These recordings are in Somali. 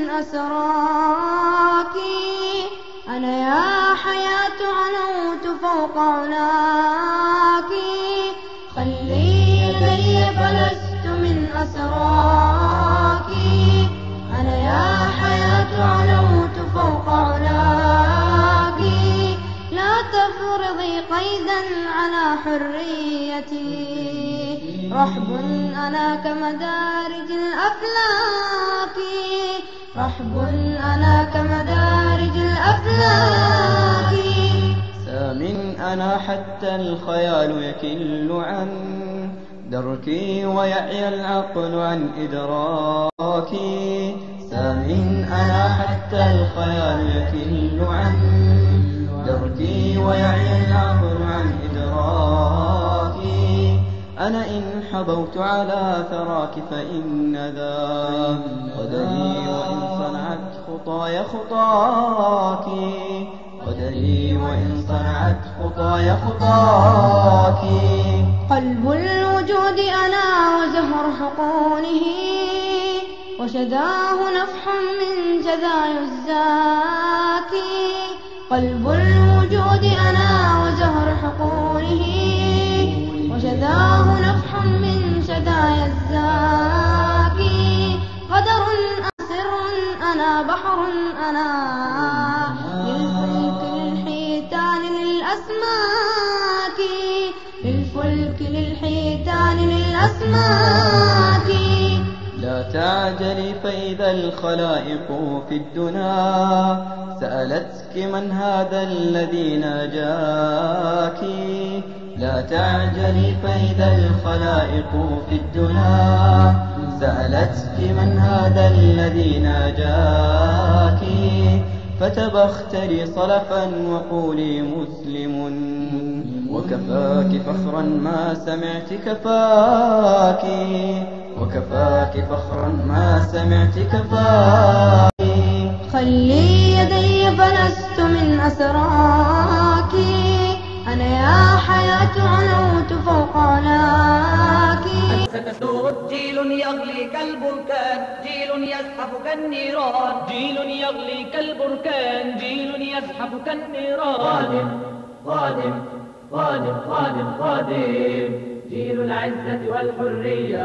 من أسراك أنا يا حياة علوت فوق علاك خلي يدي فلست من أسراك أنا يا حياة علوت فوق علاك لا تفرضي قيدا على حريتي رحب أنا كمدارج الأفلاك رحب أنا كمدارج الأفلاك سام أنا حتى الخيال يكل عن دركي ويعي العقل عن إدراكي سام أنا حتى الخيال يكل عن دركي ويعي العقل عن إدراكي أنا إن حبوت على ثراك فإن ذا قدري وإن صنعت خطاي خطاك قدري وإن صنعت خطاي خطاك قلب الوجود أنا وزهر حقونه وشداه نفح من جذاي الزاكي قلب الوجود أنا وزهر حقونه وشداه نفح من شدايا الزاكي قدر أسر أنا بحر أنا للفلك للحيتان للأسماك للفلك للحيتان للأسماك لا تعجلي فإذا الخلائق في الدنا سألتك من هذا الذي ناجاك لا تعجلي فإذا الخلائق في الدنا سألتك من هذا الذي ناجاك فتبختري صلفا وقولي مسلم وكفاك فخرا ما سمعت كفاك وكفاك فخرا ما سمعت كفاك خلي يدي فلست من أسراك أنا يا حياة علوت فوق علاك ستسود جيل يغلي كالبركان جيل يزحف كالنيران جيل يغلي كالبركان جيل يزحف كالنيران قادم قادم قادم قادم قادم جيل العزة والحرية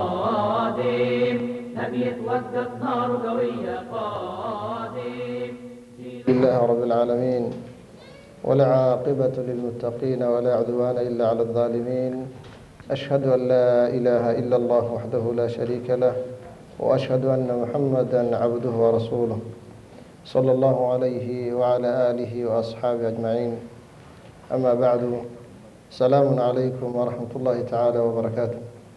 قادم لم يتوقف نار قوية قادم لله رب العالمين ولا عاقبة للمتقين ولا عدوان إلا على الظالمين أشهد أن لا إله إلا الله وحده لا شريك له وأشهد أن محمدا عبده ورسوله صلى الله عليه وعلى آله وأصحابه أجمعين أما بعد سلام عليكم ورحمة الله تعالى وبركاته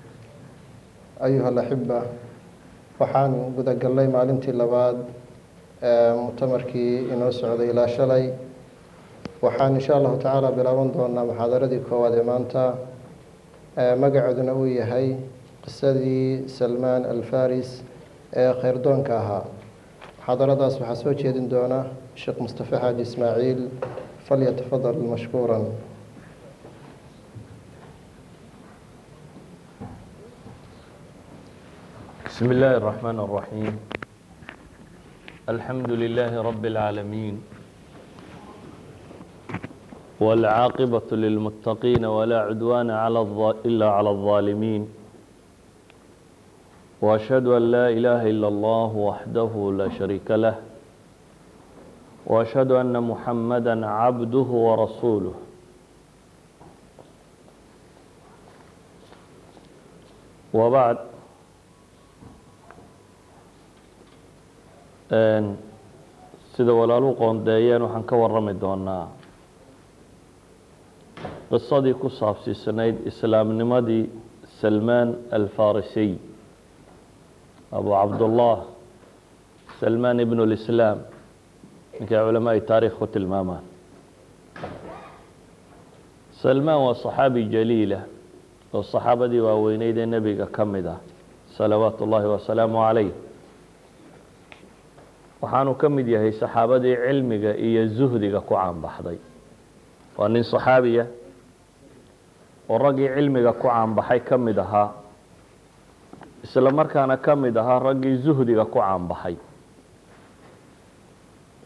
أيها الأحبة waxaan gudagallay maalintii labaad ee mutamarkii inoo socday ilaa shalay waxaan insha allahu tacaala bilaaban doonaa muxaadaradii koowaad ee maanta magaceeduna uu yahay qisadii salmaan alfaris ee khayrdoonka ahaa muxaadaradaas waxaa soo jeedin doona sheekh mustafa xaaji ismaaciil falyatafadal mashkuuran بسم الله الرحمن الرحيم الحمد لله رب العالمين والعاقبة للمتقين ولا عدوان على الظ... إلا على الظالمين وأشهد أن لا إله إلا الله وحده لا شريك له وأشهد أن محمدا عبده ورسوله وبعد sida walaalu qoondeeyeen waxaan ka warami doonaa qisadii ku saabsiisanayd islaamnimadii salmaan alfarisiy abu cabdullah salmaan ibn اlislaam ninkay culamaai taarikh ku tilmaamaan salmaan waa صaxaabi jaliila oo صaxaabadii waaweyneyd ee nebiga ka mid ah salawaatu ullaahi wasalaamu calayh waxaanu ka mid yahay saxaabadii cilmiga iyo zuhdiga ku caanbaxday waa nin saxaabiya oo raggii cilmiga ku caanbaxay ka mid ahaa isla markaana ka mid ahaa raggii zuhdiga ku caanbaxay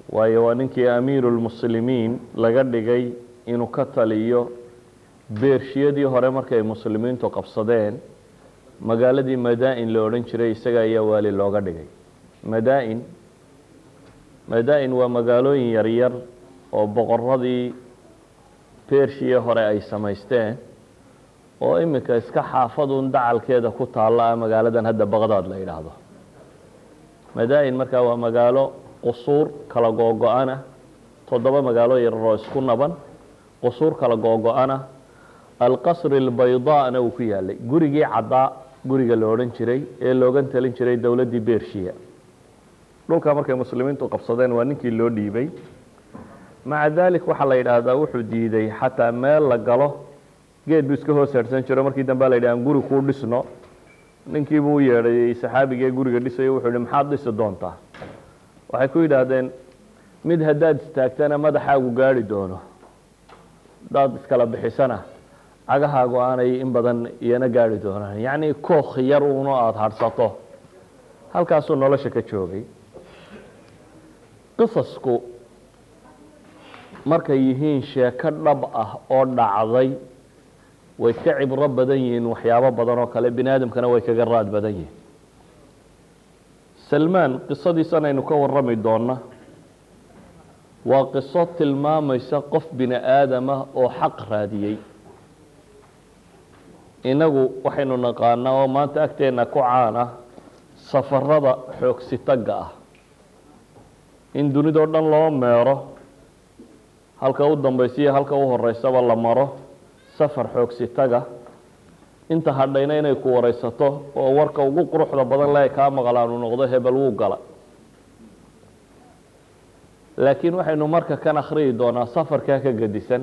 waayo waa ninkii amiiru lmuslimiin laga dhigay inuu ka taliyo beershiyadii hore markay muslimiintu qabsadeen magaaladii madaa-in la odhan jiray isaga ayaa waali looga dhigay madaa-in madaa-in waa magaalooyin yaryar oo boqoradii bershiya hore ay samaysteen oo iminka iska xaafadun dacalkeeda ku taalla ah magaaladan hadda baqdaad la yidhaahdo madaa-in markaa waa magaalo qusuur kala googo-ana toddoba magaalo yarar oo isku naban qusuur kala googo-ana alqasri albaydaana uu ku yaalay gurigii caddaa guriga la odhan jiray ee loogan talin jiray dowladdii bershiya dhulkaa markay muslimiintu qabsadeen waa ninkii loo dhiibay maca dalik waxaa la yidhaahdaa wuxuu diiday xataa meel la galo geed buu iska hoos harsan jiro markii dambe la yidhi aan guri kuu dhisno ninkiibuu u yeedhay saxaabigee guriga dhisayo wuxuu yihi maxaad dhisi doontaa waxay ku yidhaahdeen mid haddaad istaagtana madaxaagu gaari doono haddaad iskala bixisana cagahaagu aanay in badan iyana gaari doonaan yacni kook yar uno aada hadhsato halkaasuu nolosha ka joogay qisasku markay yihiin sheeko dhab ah oo dhacday way ka cibro badan yihiin waxyaabo badan oo kale bini aadamkana way kaga raad badan yihiin salmaan qisadiisan aynu ka warrami doonna waa qiso tilmaamaysa qof bini aadamah oo xaq raadiyey inagu waxaynu naqaanaa oo maanta agteenna ku caan ah safarada xoogsitagga ah in dunidao dhan loo meero halka u dambaysiiyo halka u horeysaba la maro safar xoogsitaga inta hadhayna inay ku wareysato oo warka ugu quruxda badan le kaa maqlaan uu noqdo hebel wuu gala laakiin waxaynu marka kan akhriyi doonaa safarkaa ka gedisan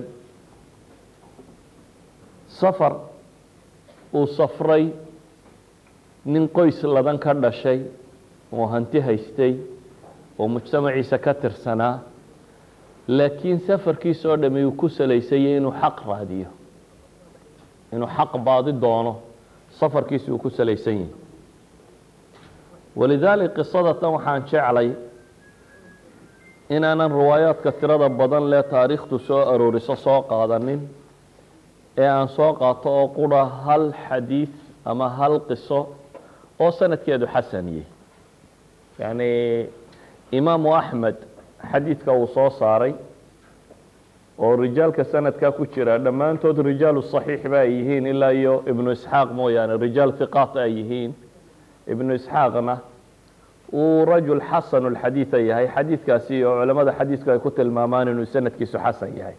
safar uu safray nin qoys ladan ka dhashay oo hanti haystay oo mujtamaciisa ka tirsanaa laakiin safarkiisa oo dhami uu ku salaysayay inuu xaq raadiyo inuu xaq baadi doono safarkiisi uu ku salaysan yahi walidaalik qisada tan waxaan jeclay inaanan riwaayaadka tirada badan lee taariikhtu soo arooriso soo qaadanin ee aan soo qaato oo qura hal xadiid ama hal qiso oo sanadkeedu xasaniyey yacni imaamu axmed xadiidka uu soo saaray oo rijaalka sanadkaa ku jira dhammaantood rijaalu صaxiix ba ay yihiin ilaa iyo ibnu isxaaq mooyaane rijaal hiqaat ay yihiin ibnu isxaaqna uu rajul xasanu lxadiida yahay xadiidkaasi oo culamada xadiidku ay ku tilmaamaan inuu sanadkiisu xasan yahay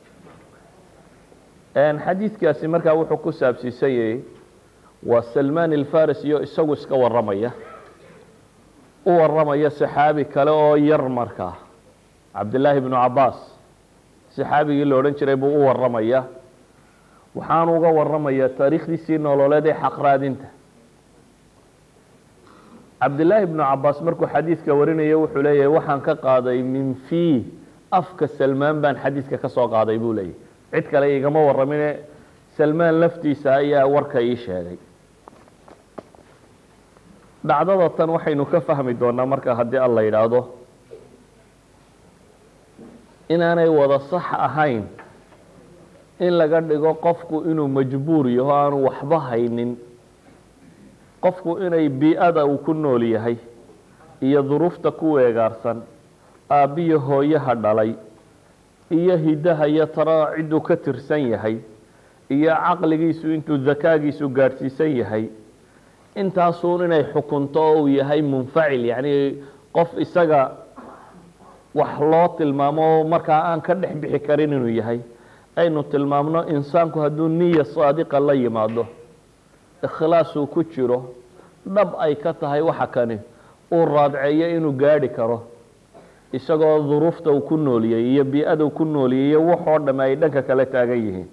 xadiidkaasi markaa wuxuu ku saabsiisanyay waa salmaan alfaris iyo isagu iska waramaya u waramaya saxaabi kale oo yar markaa cabdillaahi bnu cabaas saxaabigii la odhan jiray buu u waramaya waxaanu uga waramaya taariikhdiisii nololeed ee xaqraadinta cabdillaahi bnu cabaas markuu xadiidka warinaya wuxuu leeyahay waxaan ka qaaday min fii afka salmaan baan xadiidka ka soo qaaday buu leeyahy cid kale igama waramine salmaan laftiisa ayaa warka ii sheegay dhacdada tan waxaynu ka fahmi doonaa marka haddii alla yidhaahdo inaanay wada sax ahayn in laga dhigo qofku inuu majbuur yaho aanu waxba haynin qofku inay bii-ada uu ku nool yahay iyo duruufta ku weegaarsan aabbiyo hooyaha dhalay iyo hidaha iyo taraa cidduu ka tirsan yahay iyo caqligiisu intuu dakaagiisu gaadhsiisan yahay intaasuun inay xukunto oo uu yahay munfacil yacni qof isaga wax loo tilmaamo markaa aan ka dhex bixi karin inuu yahay aynu tilmaamno insaanku hadduu niya saadiqa la yimaado ikhlaasuu ku jiro dhab ay ka tahay waxa kani uu raadceeyo inuu gaadhi karo isagoo duruufta uu ku nooliyey iyo bii-ada uu ku nooliyey iyo waxoo dhamme ay dhanka kale taagan yihiin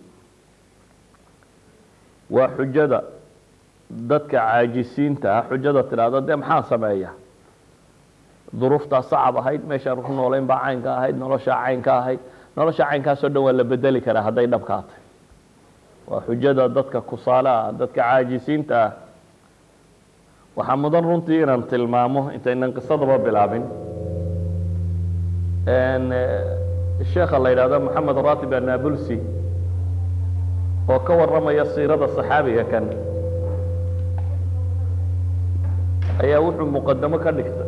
waa xujada dadka caajisiinta ah xujada tidhaahdo dee maxaa sameeya duruuftaa sacab ahayd meeshaan ku noolayn baa caynka ahayd noloshaa caynka ahayd nolosha caynkaasoo dhan waa la bedeli karaa hadday dhabkaatay waa xujada dadka kusaale ah dadka caajisiinta ah waxaa mudan runtii inaan tilmaamo intaynan qisadaba bilaabin sheekha la yidhahdo moxamed ratib annabulsi oo ka warramaya siirada saxaabiga kan ayaa wuxuu muqadamo ka dhigtay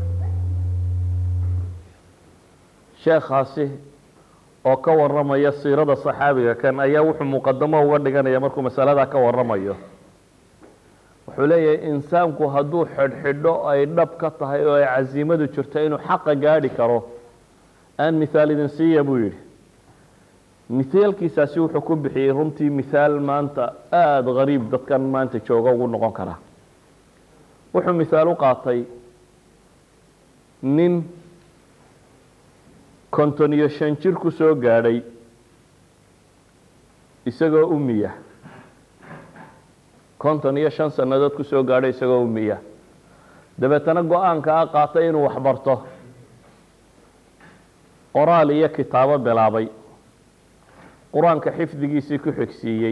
sheekhaasi oo ka warramaya siirada saxaabiga kan ayaa wuxuu muqadamo uga dhiganaya markuu masaladaa ka warramayo wuxuu leeyahay insaanku hadduu xidhxidho ay dhab ka tahay oo ay casiimadu jirto inuu xaqa gaadhi karo aan mithaal idin siiya buu yidhi mithaalkiisaasi wuxuu ku bixiyey runtii mithaal maanta aada gariib dadkan maanta jooga ugu noqon kara wuxuu mithaal u qaatay nin konton iyo shan jir ku soo gaadhay isagoo umiya konton iyo shan sannadood ku soo gaadhay isagoo umiya dabeetana go-aanka a qaatay inuu waxbarto qoraal iyo kitaabo bilaabay qur-aanka xifdigiisii ku xigsiiyey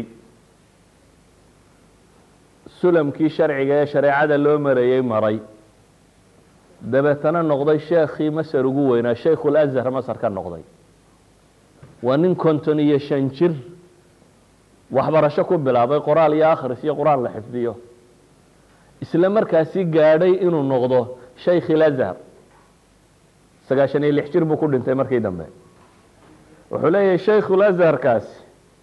sulamkii sharciga ee shareecada loo marayey maray dabeetana noqday sheekhii masar ugu weynaa shaykhulazhar masar ka noqday waa nin konton iyo shan jir waxbarasho ku bilaabay qoraal iyo akhris iyo qur-aan la xifdiyo isla markaasi gaadhay inuu noqdo shaykhilazhar sagaashan iyo lix jir buu ku dhintay markii dambe wuxuu leeyahay shaykhulazharkaasi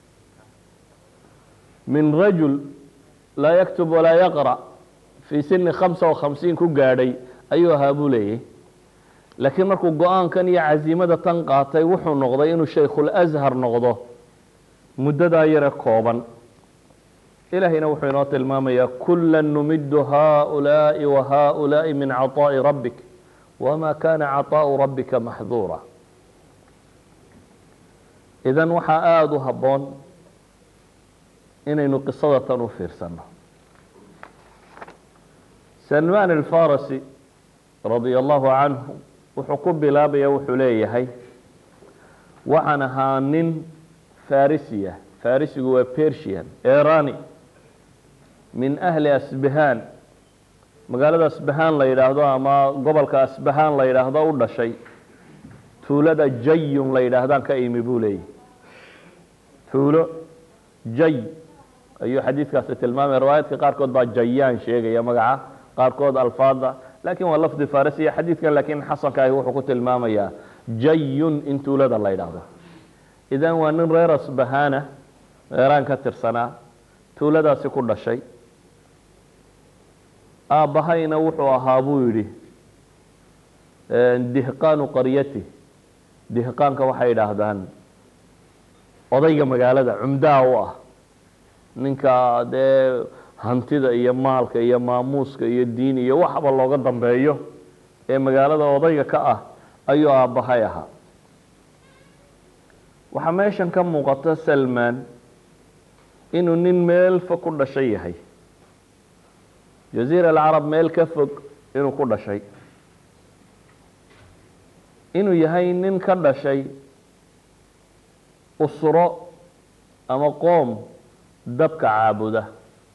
min rajul laa yaktub walaa yaqra' fii sini khamsa wa khamsiin ku gaadhay ayuu ahaa buu leeyahy laakiin markuu go-aankan iyo casiimada tan qaatay wuxuu noqday inuu shaykhulazhar noqdo muddadaa yare kooban ilaahayna wuxuu inoo tilmaamayaa kula numidu haؤulaaءi wa haؤulaaءi min caطaaءi rabbik wma kana caطaaءu rabbika maxduura idan waxaa aada u habboon inaynu qisada tan u fiirsano salman alfarasi radia allahu canhu wuxuu ku bilaabaya wuxuu leeyahay waxaan ahaa nin farisiya farisigu waa persian erani min ahli asbahan magaalada asbahan la yidhaahdo ama gobolka asbahan la yidhaahdo u dhashay tuulada jayun la yidhaahdaan ka imi buu leeyahy tuulo jay ayuu xadiidkaasi tilmaamaya riwaayaadka qaarkood baa jayaan sheegaya magaca qaarkood alfaada lakin waa lafdi farisiya xadiidkan laakiin xasankaahi wuxuu ku tilmaamayaa jayun in tuulada la yidhaahdo idan waa nin reer asbahana eeraan ka tirsanaa tuuladaasi ku dhashay aabbahayna wuxuu ahaa buu yidhi dihqaanu qaryati dihqaanka waxay idhaahdaan odayga magaalada cumdaha u ah ninka dee hantida iyo maalka iyo maamuuska iyo diin iyo waxba looga dambeeyo ee magaalada odayga ka ah ayuu aabbahay ahaa waxaa meeshan ka muuqata salman inuu nin meel fog ku dhashay yahay jaziira alcarab meel ka fog inuu ku dhashay inuu yahay nin ka dhashay usro ama qoom dabka caabuda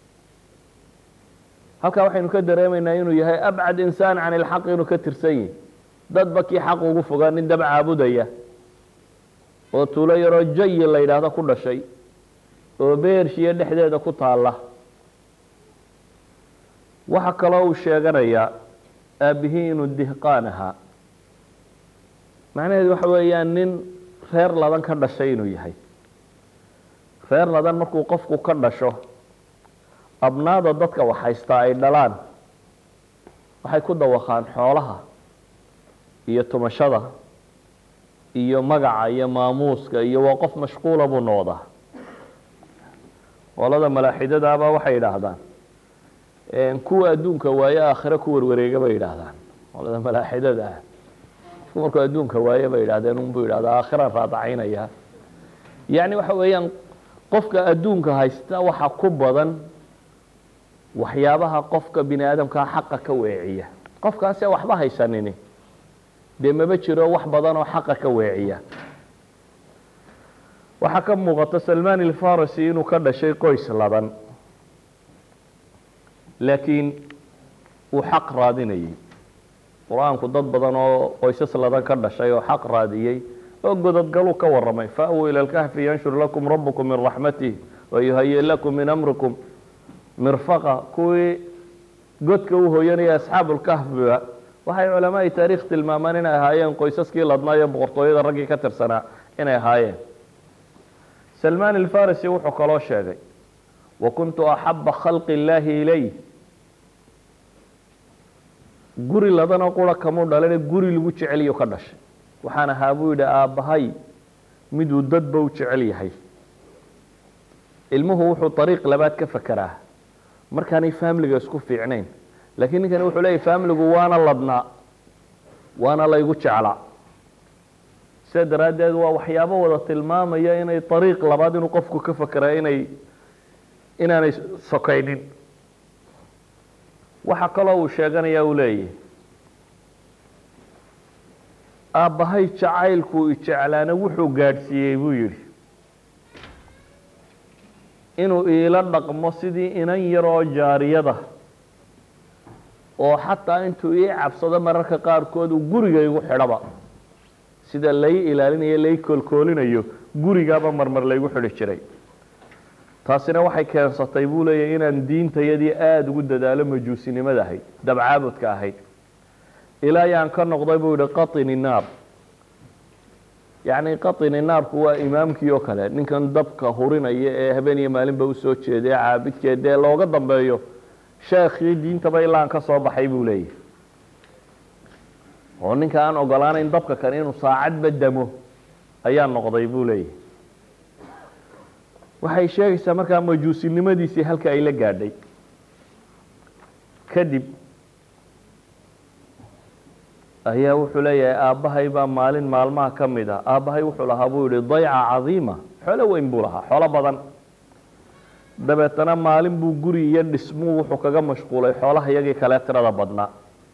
halkaa waxaynu ka dareemaynaa inuu yahay abcad insaan can ilxaq inuu ka tirsan yihi dadba kii xaq ugu fogaa nin dab caabudaya oo tuulo yaroo jayi la yidhaahdo ku dhashay oo beershiya dhexdeeda ku taalla waxa kaloo uu sheeganayaa aabbihii inuu dihqaan ahaa macnaheedu waxa weeyaan nin reer ladan ka dhashay inuu yahay reer ladan markuu qofku ka dhasho abnaada dadka wax haystaa ay dhalaan waxay ku dawaqaan xoolaha iyo tumashada iyo magaca iyo maamuuska iyo waa qof mashquula buu noqdaa qolada malaaxidadaaba waxay yidhaahdaan kuwa adduunka waaye aakhire ku warwareega bay yidhaahdaan qolada malaaxidada ah markuu adduunka waaye bay yidhahdeen unbuu yidhahda aakhiran raadacaynaya yacni waxa weeyaan qofka adduunka haysta waxa ku badan waxyaabaha qofka bini aadamkaa xaqa ka weeciya qofkaase waxba haysanini dee maba jiro wax badan oo xaqa ka weeciya waxaa ka muuqata salman alfarasi inuu ka dhashay qoys ladan laakiin uu xaq raadinayay qur-aanku dad badan oo qoysas ladan ka dhashay oo xaq raadiyey oo gododgaluu ka warramay fa'wuu ila lkahfi yanshur lakum rabukum min raxmatih wayuhayi lakum min amrikum mirfaqa kuwii godka u hooyanaya asxaabulkahfiba waxay culamaai taariikh tilmaamaan inay ahaayeen qoysaskii ladnaa iyo boqortooyada raggii ka tirsanaa inay ahaayeen salmaan alfarisi wuxuu kaloo sheegay wa kuntu axaba khalqi illaahi ilayh guri ladana qura kamuu dhalane guri lagu jeceliyo ka dhashay waxaan ahaa buu yidhi aabbahay miduu dadba u jecel yahay ilmuhu wuxuu ariiq labaad ka fakeraa markaanay faamiliga isku fiicnayn laakiin ninkani wuxuu leeyahy faamiligu waana ladnaa waana laygu jeclaa sida daraaddeed waa waxyaabo wada tilmaamaya inay ariiq labaad inuu qofku ka fakeraa inay inaanay sokaynin waxa kaloo uu sheeganaya uu leeyahy aabbahay jacaylkuu ijeclaana wuxuu gaadhsiiyey buu yidhi inuu iila dhaqmo sidii inan yaroo jaariyada oo xataa intuu ii cabsado mararka qaarkood uu guriga igu xidhaba sida lay ilaalinayo lay koolkoolinayo gurigaaba marmar laygu xidhi jiray taasina waxay keensatay buu leeyahy inaan diintayadii aada ugu dadaalo majuusinimada ahayd dabcaabudka ahayd ilaa yaan ka noqday buu yihi qaطini naar yacni qaطini naarku waa imaamkii oo kale ninkan dabka hurinaya ee habeen iyo maalinba usoo jeeda ee caabidkee dee looga dambeeyo sheekhii diintaba ilaa aan ka soo baxay buu leeyahy oo ninka aan ogolaanayn dabka kan inuu saacadba damo ayaa noqday buu leeyahy waxay sheegaysaa markaa majuusinimadiisii halka ay la gaadhay kadib ayaa wuxuu leeyahay aabbahay baa maalin maalmaha ka mid ah aabbahay wuxuu lahaa buu yihi dayca cadiima xoolo weyn buu lahaa xoolo badan dabeetana maalin buu guri iyo dhismuu wuxuu kaga mashquulay xoolaha iyagii kale tirada badnaa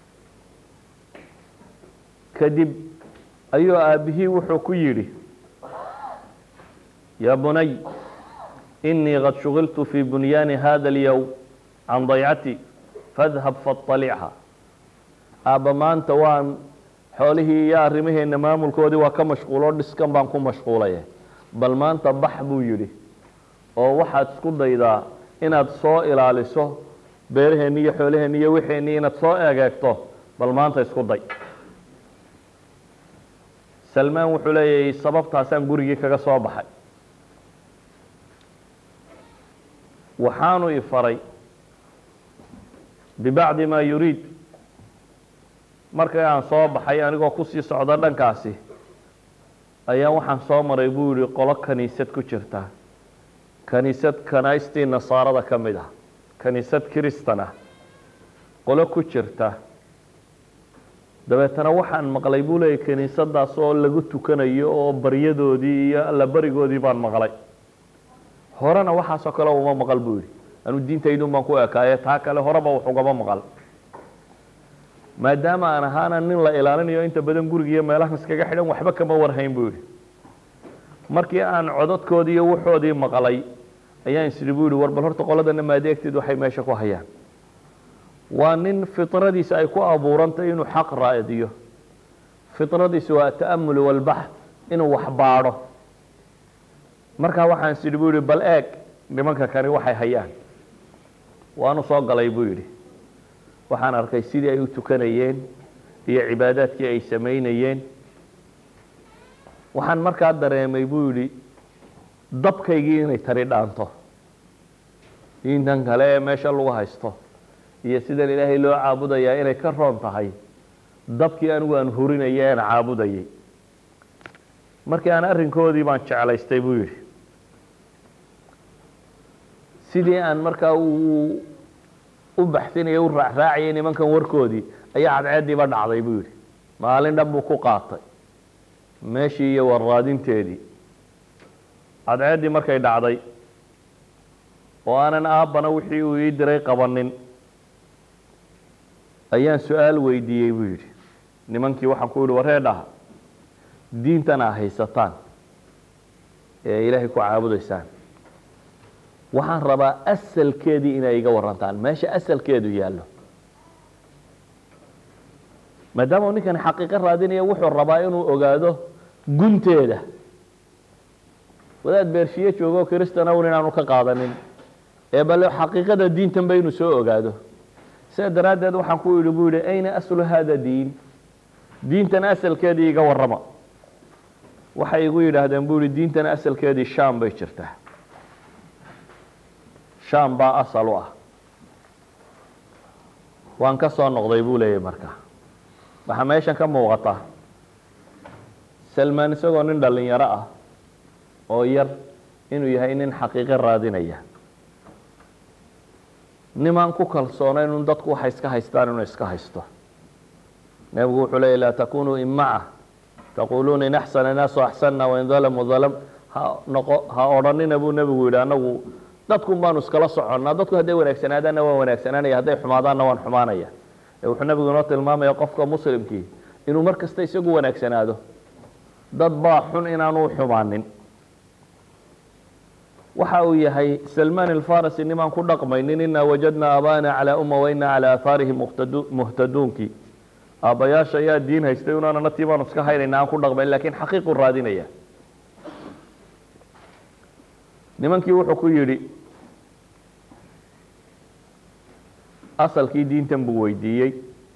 kadib ayuu aabbihii wuxuu ku yidhi yaa bunay inii qad shugiltu fii bunyaani hada alyowm can daycati fadhab faطalicha aabba maanta waan xoolihii iyo arrimaheena maamulkoodii waa ka mashquuloo dhiskan baan ku mashquulaya bal maanta bax buu yidhi oo waxaad isku daydaa inaad soo ilaaliso beeraheenni iyo xoolaheenni iyo wixeenni inaad soo egeegto bal maanta isku day salmaan wuxuu leeyahay sababtaasaan gurigii kaga soo baxay waxaanu i faray bibacdi maa yuriid markii aan soo baxay anigoo kusii socda dhankaasi ayaa waxaan soo maray buu yihi qolo kaniisad ku jirta kaniisad kanaystii nasaarada ka mid ah kaniisad kiristan ah qolo ku jirta dabeetana waxaan maqlay buu leeyay kiniisadaas oo lagu tukanayo oo baryadoodii iyo allabarigoodii baan maqlay horena waxaasoo kale uma maqal buu yihi anuu diintaydun baan ku ekaaye taa kale horeba wax ugama maqal maadaama aan ahaana nin la ilaalinayo inta badan guriga iyo meelahan iskaga xidhan waxba kama warhayn buu yihi markii aan codadkoodii iyo waxoodii maqlay ayaan isiri buu yihi war bal horta qoladana maadeegteed waxay meesha ku hayaan waa nin fitradiisa ay ku abuurantay inuu xaq raadiyo fitradiisa waa ta'amul walbaxth inuu wax baadho markaa waxaan isiri buu yihi bal eeg nimanka kani waxay hayaan waanu soo galay buu yidhi waxaan arkay sidii ay u tukanayeen iyo cibaadaadkii ay samaynayeen waxaan markaa dareemay buu yidhi dabkaygii inay tari dhaanto diintan kale ee meesha lagu haysto iyo sidan ilaahay loo caabudayaa inay ka roon tahay dabkii anigu aan hurinaya aan caabudayay markii aan arrinkoodii baan jeclaystay buu yidhi sidii aan markaa u u baxsinaya u raacraacayay nimankan warkoodii ayaa cadceediiba dhacday buu yidhi maalin dhan buu ku qaatay meeshii iyo warraadinteedii cadceeddii markay dhacday oo aanan aabbana wixii uu ii diray qabanin ayaan su-aal weydiiyey buu yidhi nimankii waxaan ku yihi waree dhaha diintan aa haysataan ee ilaahay ku caabudaysaan waxaan rabaa asalkeedii inay iga warantaan meesha asalkeedu yaallo maadaama uu ninkani xaqiiqo raadinaya wuxuu rabaa inuu ogaado gunteeda wadaad beershiye joogo kristana un inaanu ka qaadanin ee bale xaqiiqada diintan ba inuu soo ogaado sidaa daraaddeed waxaan ku idhi buu yihi ayna aslu hada diin diintan asalkeedii iga warrama waxay igu yidhaahdeen buu yihi diintan asalkeedii sham bay jirtaa sham baa asal u ah waan ka soo noqday buu leeyahy marka waxaa meeshan ka muuqata salmaan isagoo nin dhalinyaro ah oo yar inuu yahay nin xaqiiqo raadinaya nimaan ku kalsoonayn un dadku waxay iska haystaan inuu iska haysto nebigu wuxuu leeyay laa takunuu imaca taquluuna in axsana naasu axsanna wain dalamuu dalam ha noqo ha odhanina buu nebigu yidhi anagu dadkun baanu iskala soconnaa dadku hadday wanaagsanaadaanna waan wanaagsanaanaya hadday xumaadaanna waan xumaanaya ee wuxuu nebigu inoo tilmaamaya qofka muslimkii inuu mar kasta isagu wanaagsanaado dad baa xun inaanu xumaanin waxa uu yahay salmaan alfarasi nimaan ku dhaqmaynin inaa wajadnaa aabaana calaa umma wainaa calaa aahaarihim muhtadu muhtaduunkii aabbayaasha ayaa diin haystay unaanana tii baanu iska haynayna aan ku dhaqmayn lakin xaqiiqu raadinaya nimankii wuxuu ku yidhi asalkii diintan buu weydiiyey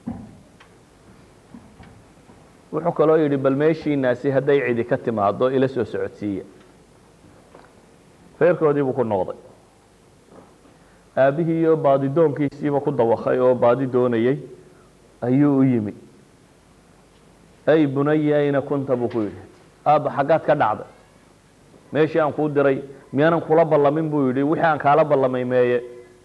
wuxuu kaloo yidhi bal meeshiinaasi hadday cidi ka timaado ila soo socodsiiya reerkoodii buu ku noqday aabbihii iyo baadidoonkiisiiba ku dawakay oo baadi doonayey ayuu u yimi ay bunaya ayna kunta buu ku yidhi aabba xaggaad ka dhacday meeshii aan kuu diray miyaanan kula ballamin buu yidhi wixii aan kaala ballamay meeye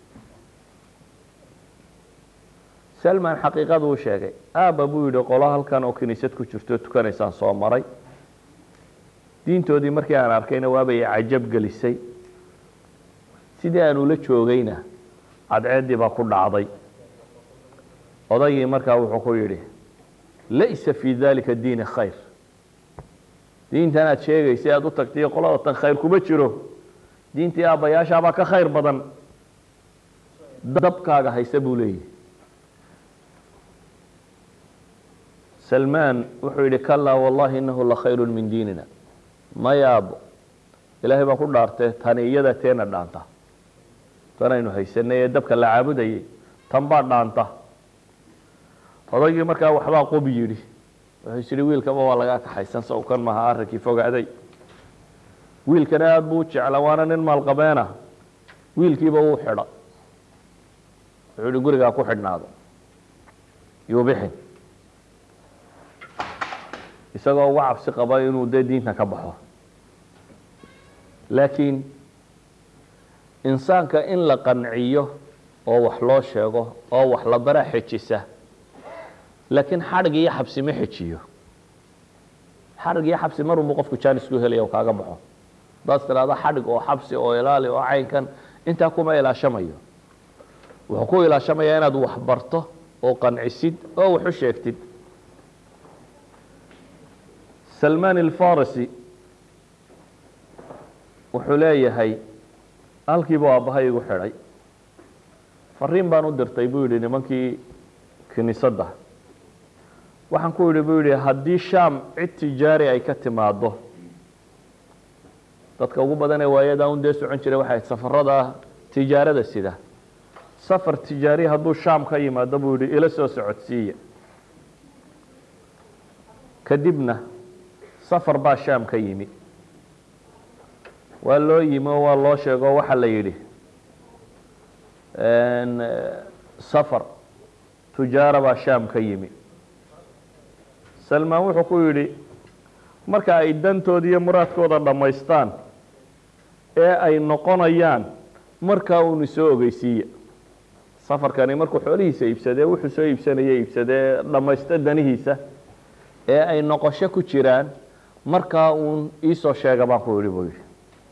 salman xaqiiqadu u sheegay aabba buu yidhi qolo halkan oo kiniisad ku jirto tukanaysaan soo maray diintoodii markii aan arkayna waabay cajab gelisay sidii aan ula joogayna cadceeddii baa ku dhacday odaygii markaa wuxuu ku yidhi laysa fii dalika diini khayr diintan aad sheegaysay aada u tagtay qolada tan khayr kuma jiro diintii aabbayaashaabaa ka khayr badan dabkaaga haysa buu leeyahy salmaan wuxuu yidhi kalaa wallahi inahu la khayru min diinina mayaabo ilaahay baan ku dhaartee tani iyada teena dhaanta tanaynu haysanay ee dabka la caabudayay tan baa dhaanta odaygii markaa waxbaa qobi yidhi wuxuu is yidhi wiilkaba waa lagaa kaxaysan sawkan maha arrinkii fogaaday wiilkana aada buu u jecla waana nin maalqabeena wiilkiiba wuu xidha wuxuu yihi gurigaa ku xidhnaado yuubixin isagoo uga cabsi qaba inuu dee diinta ka baxo laakiin insaanka in la qanciyo oo wax loo sheego oo wax la bara xejisa laakiin xadhig iyo xabsi ma xejiyo xadhig iyo xabsi marunbu qofku jaanis ku helaya oo kaaga baxo hadaad tiraahdo xadhig oo xabsi oo ilaali oo caynkan intaa kuma ilaashamayo wuxuu ku ilaashamayaa inaad wax barto oo qancisid oo wax u sheegtid salmaan alfarisi wuxuu leeyahay halkiibuu aabbahay igu xidhay fariin baan u dirtay buu yidhi nimankii kiniisadda waxaan ku yidhi buu yidhi haddii sham cid tijaari ay ka timaado dadka ugu badan ee waayadaa un dee socon jiray waxay ahayd safarada tijaarada sida safar tijaari hadduu sham ka yimaado buu yidhi ila soo socodsiiya kadibna safar baa sham ka yimi waa loo yimi oo waa loo sheego waxaa la yidhi safar tujaara baa sham ka yimi salmaan wuxuu ku yidhi marka ay dantooda iyo muraadkooda dhammaystaan ee ay noqonayaan markaa uunu soo ogeysiiya safarkani markuu xoolihiisa iibsadee wuxuu soo iibsanaya iibsadee dhammaysta danihiisa ee ay noqosho ku jiraan markaa uun iisoo sheega baan ku yidhi buu yidhi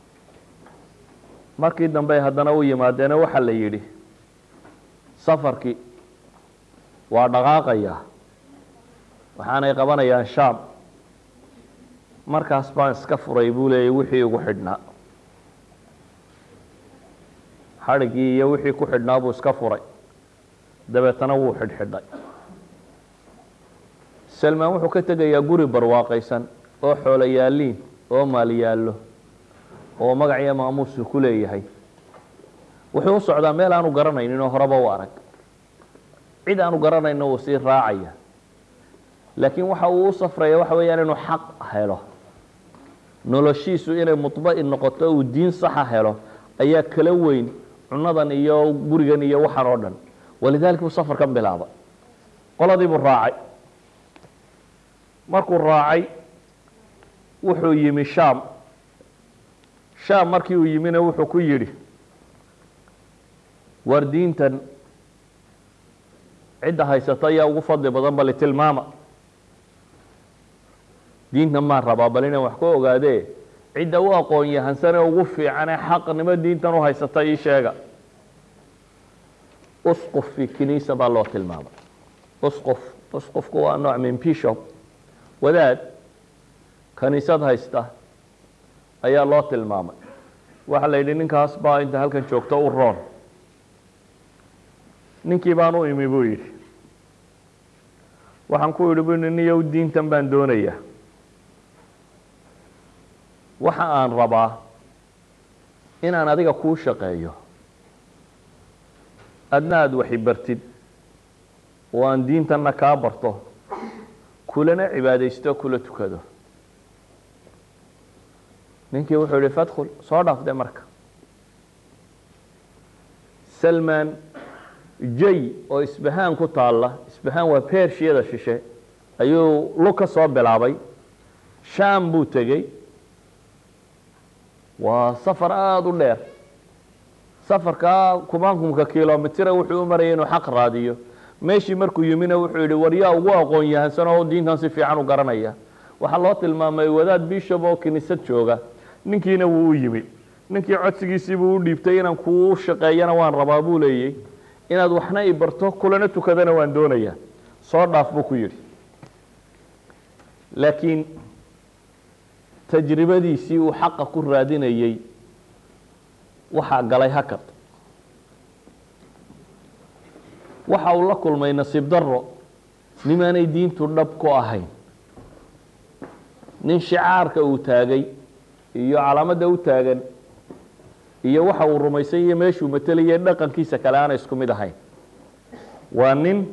markii dambe haddana u yimaadeena waxaa la yidhi safarkii waa dhaqaaqayaa waxaanay qabanayaan sham markaas baan iska furay buu leeyay wixii ugu xidhnaa xadhigii iyo wixii ku xidhnaa buu iska furay dabeetana wuu xidhxidhay salmaan wuxuu ka tegayaa guri barwaaqaysan oo xoolo yaalliin oo maal yaallo oo magac iyo maamuusu ku leeyahay wuxuu u socdaa meel aanu garanaynin oo horeba u arag cid aanu garanayno wuu sii raacaya laakiin waxa uu u safraya waxa weeyaan inuu xaq helo noloshiisu inay mudba'in noqoto uu diin saxa helo ayaa kala weyn cunadan iyo gurigan iyo waxan oo dhan walidaalika buu safarkan bilaaba qoladii buu raacay markuu raacay wuxuu yimi shaam shaam markii uu yimina wuxuu ku yidhi war diintan cidda haysata ayaa ugu fadli badan bali tilmaama diintan maan rabaa bal inaan wax ku ogaadee cidda u aqoon yahansanee ugu fiicanee xaqnimo diintan u haysata ii sheega usquf fi kiniisa baa loo tilmaamay usquf usqufku waa nooc min bishop wadaad kaniisad haysta ayaa loo tilmaamay waxaa la yidhi ninkaas baa inta halkan joogto u roon ninkii baan u imi buu yidhi waxaan ku yidhi bu niyow diintan baan doonayaa waxa aan rabaa inaan adiga kuu shaqeeyo adna aada waxi bartid oo aan diintanna kaa barto kulana cibaadaysto kula tukado ninkii wuxuu yihi fadkhul soo dhaafde marka salman jay oo isbahaan ku taalla isbahaan waa beershiyada shishe ayuu lug ka soo bilaabay shaam buu tegey waa safar aada u dheer safarkaa kumaankumka kilomitira wuxuu u marayay inuu xaq raadiyo meeshii markuu yimina wuxuu yidhi war yaa ugu aqoon yahansan oo diintan si fiican u garanaya waxaa loo tilmaamay wadaad bishop oo kiniisad jooga ninkiina wuu u yimi ninkii codsigiisiibuu u dhiibtay inaan kuu shaqeeyana waan rabaa buu leeyey inaad waxna i barto kulana tukadana waan doonayaa soo dhaaf buu ku yidhi laakiin tajribadiisii uu xaqa ku raadinayey waxaa galay hakad waxa uu la kulmay nasiib daro nimaanay diintu dhab ku ahayn nin shicaarka uu taagay iyo calaamadda u taagan iyo waxa uu rumaysan iyo meeshuu matelaya dhaqankiisa kale aanay isku mid ahayn waa nin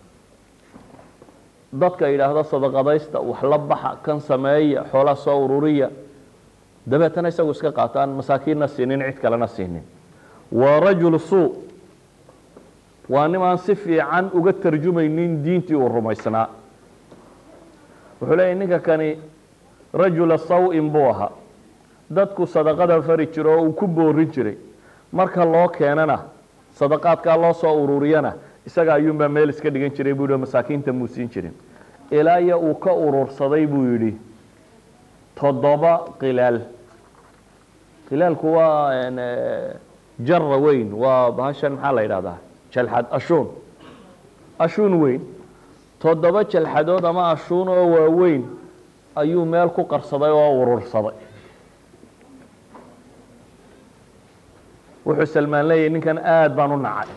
dadka yidhaahdo sadaqadaysta wax la baxa kan sameeya xoolaa soo ururiya dabeetana isagu iska qaataan masaakiinna siinin cid kalena siinin waa rajul suu waa nim aan si fiican uga tarjumaynin diintii uu rumaysnaa wuxuu leeyahy ninka kani rajula saw-in buu ahaa dadku sadaqada fari jiro oo uu ku boorin jiray marka loo keenana sadaqaadkaa loo soo ururiyana isaga ayuunbaa meel iska dhigan jiray buu yihi masaakiinta muu siin jirin ilaa iyo uu ka urursaday buu yidhi toddoba qilaal qilaalku waa jara weyn waa bahashan maxaa la yidhahdaa jalxad ashuun ashuun weyn toddoba jalxadood ama ashuun oo waaweyn ayuu meel ku qarsaday oo urursaday wuxuu salmaan leeyahy ninkan aada baan u nacay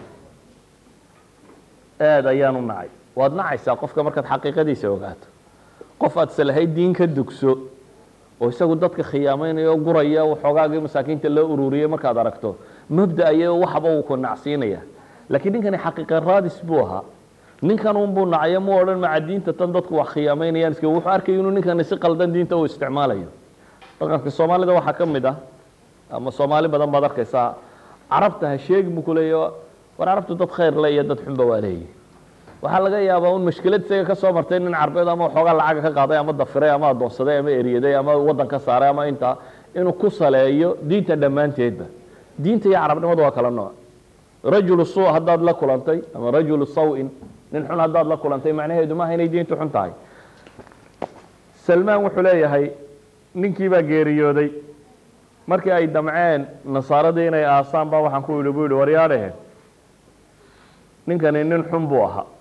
aada ayaan u nacay waad nacaysaa qofka markaad xaqiiqadiisa ogaato qof aad salahayd diin ka dugso oo isagu dadka khiyaamaynaya oo guraya waxoogaagii masaakiinta loo ururiyey markaad aragto mabda iyo waxba uu ku nacsiinaya laakiin ninkani xaqiiqa raadis buu ahaa ninkan unbuu nacayo mu odhan maca diinta tan dadku wax khiyaamaynayaan iska wuxuu arkay inuu ninkani si qaldan diinta uu isticmaalayo dhaqanka soomaalida waxaa ka mid ah ama soomaali badan baad arkaysaa carabta ha sheegi buu kuleeya war carabtu dad khayr le iyo dad xunba waa leeyihi waxaa laga yaabaa un mashkilad isaga ka soo martay nin carbeed ama waxoogaa lacaga ka qaaday ama dafiray ama adoonsaday ama eryaday ama waddan ka saaray ama intaa inuu ku saleeyo diinta dhammaanteedba diinta iyo carabnimadu waa kala nooc rajulu suu haddaad la kulantay ama rajulu saw-in nin xun haddaad la kulantay macnaheedu maaha inay diintu xun tahay salmaan wuxuu leeyahay ninkii baa geeriyooday markii ay damceen nasaaradii inay aasaan baa waxaan ku yidhi buu yihi waryaadhehe ninkani nin xun buu ahaa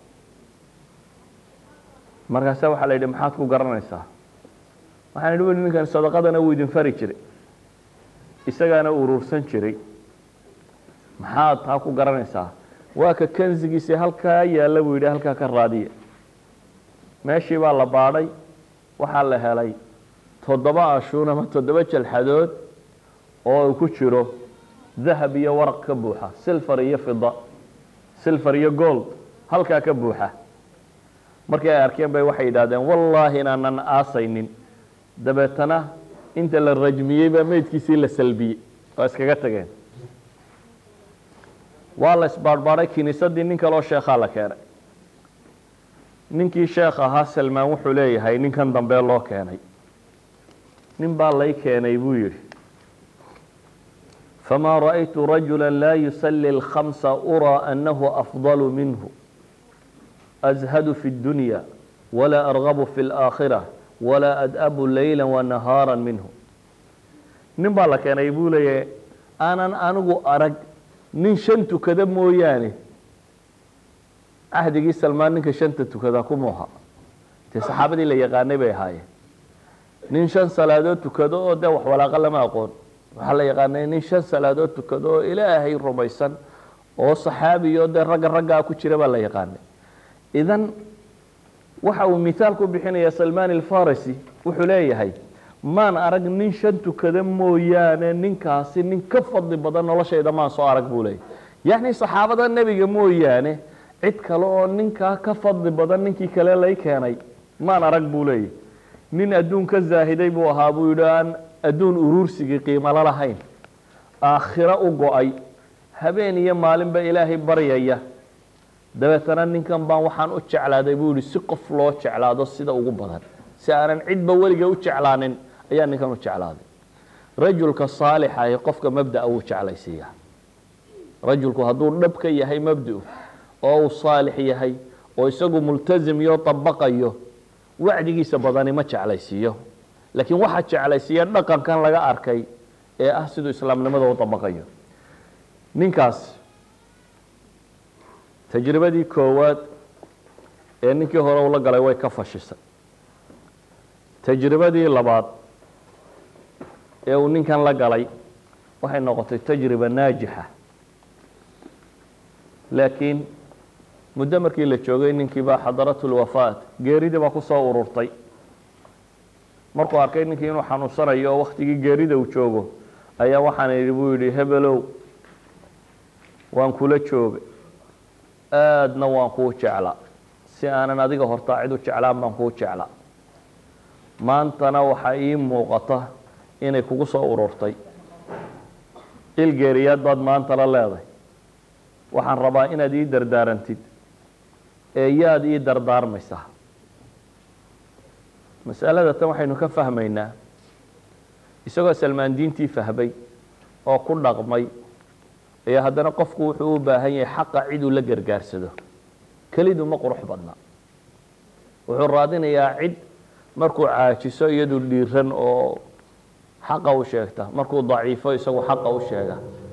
markaasa waxaa la yidhi maxaad ku garanaysaa waxaan idhi weli ninkani sadaqadana wuu idin fari jiray isagaana urursan jiray maxaad taa ku garanaysaa waa ka kansigiisii halkaa yaalla buu yidhi halkaa ka raadiya meeshii baa la baadhay waxaa la helay toddoba ashuun ama toddoba jalxadood oo uu ku jiro dahab iyo waraq ka buuxa silfar iyo fida silfar iyo gold halkaa ka buuxa markii ay arkeen bay waxay yidhahdeen wallaahi inaanan aasaynin dabeetana inta la rajmiyey baa meydkiisii la salbiyey oo iskaga tageen waa la isbaadhbaadhay kiniisadii nin kaloo sheekhaa la keenay ninkii sheekh ahaa salmaan wuxuu leeyahay ninkan dambe loo keenay nin baa lay keenay buu yidhi famaa ra'aytu rajula laa yusalli اlkhamsa uraa annahu afdalu minhu azhadu fi اddunya walaa argabu fi اlaakhira walaa ad'abu layla wanahaara minhu nin baa la keenay buu leeyahay aanan anigu arag nin shan tukada mooyaane cahdigii salmaan ninka shanta tukada kumuha dee saxaabadii la yaqaanay bay ahaayeen nin shan salaadood tukado oo dee wax walaaqa lama aqoon waxaa la yaqaanay nin shan salaadood tukado oo ilaahay rumaysan oo saxaabiyo dee ragga raggaa ku jira baa la yaqaanay idan waxa uu mithaal ku bixinaya salmaan alfarisi wuxuu leeyahay maan arag nin shan tukada mooyaane ninkaasi nin ka fadli badan noloshayda maan soo arag buu leeyahy yacni saxaabada nebiga mooyaane cid kale oo ninkaa ka fadli badan ninkii kale lay keenay maan arag buu leeyahy nin adduun ka zaahiday buu ahaa buu yidhi aan adduun uruursigii qiimalo lahayn aakhiro u go-ay habeen iyo maalinba ilaahay baryaya dabeetana ninkan baan waxaan u jeclaaday buu yihi si qof loo jeclaado sida ugu badan si aanan cidba weliga u jeclaanin ayaa ninkan u jeclaaday rajulka saalixa ee qofka mabdaa wuu jeclaysiiyaa rajulku hadduu dhab ka yahay mabdau oo uu saalix yahay oo isagu multasim iyo dabaqayo wacdigiisa badani ma jeclaysiiyo laakiin waxaa jeclaysiiya dhaqankan laga arkay ee ah siduu islaamnimada u dabaqayo ninkaas tajribadii koowaad ee ninkii hore ula galay way ka fashisay tajribadii labaad ee uu ninkan la galay waxay noqotay tajriba naajixa laakiin muddo markii la joogay ninkii baa xadaratulwafaat geeridii baa ku soo ururtay markuu arkay ninkii inuu xanuunsanayo oo waktigii geerida uu joogo ayaa waxaan idhi buu yidhi hebelow waan kula joogay aadna waan kuu jeclaa si aanan adiga hortaa cid u jeclaan baan kuu jeclaa maantana waxaa ii muuqata inay kugu soo ururtay il geeriyaad baad maanta la leedahay waxaan rabaa inaad ii dardaarantid ee yaad ii dardaarmaysaa masalada tan waxaynu ka fahmaynaa isagoo salmaan diintii fahmay oo ku dhaqmay ayaa haddana qofku wuxuu u baahan yahay xaqa ciduu la gargaarsado kelidu ma qurux badna wuxuu raadinayaa cid markuu caajiso iyadu dhiiran oo xaqa u sheegta markuu daciifo isagu xaqa u sheega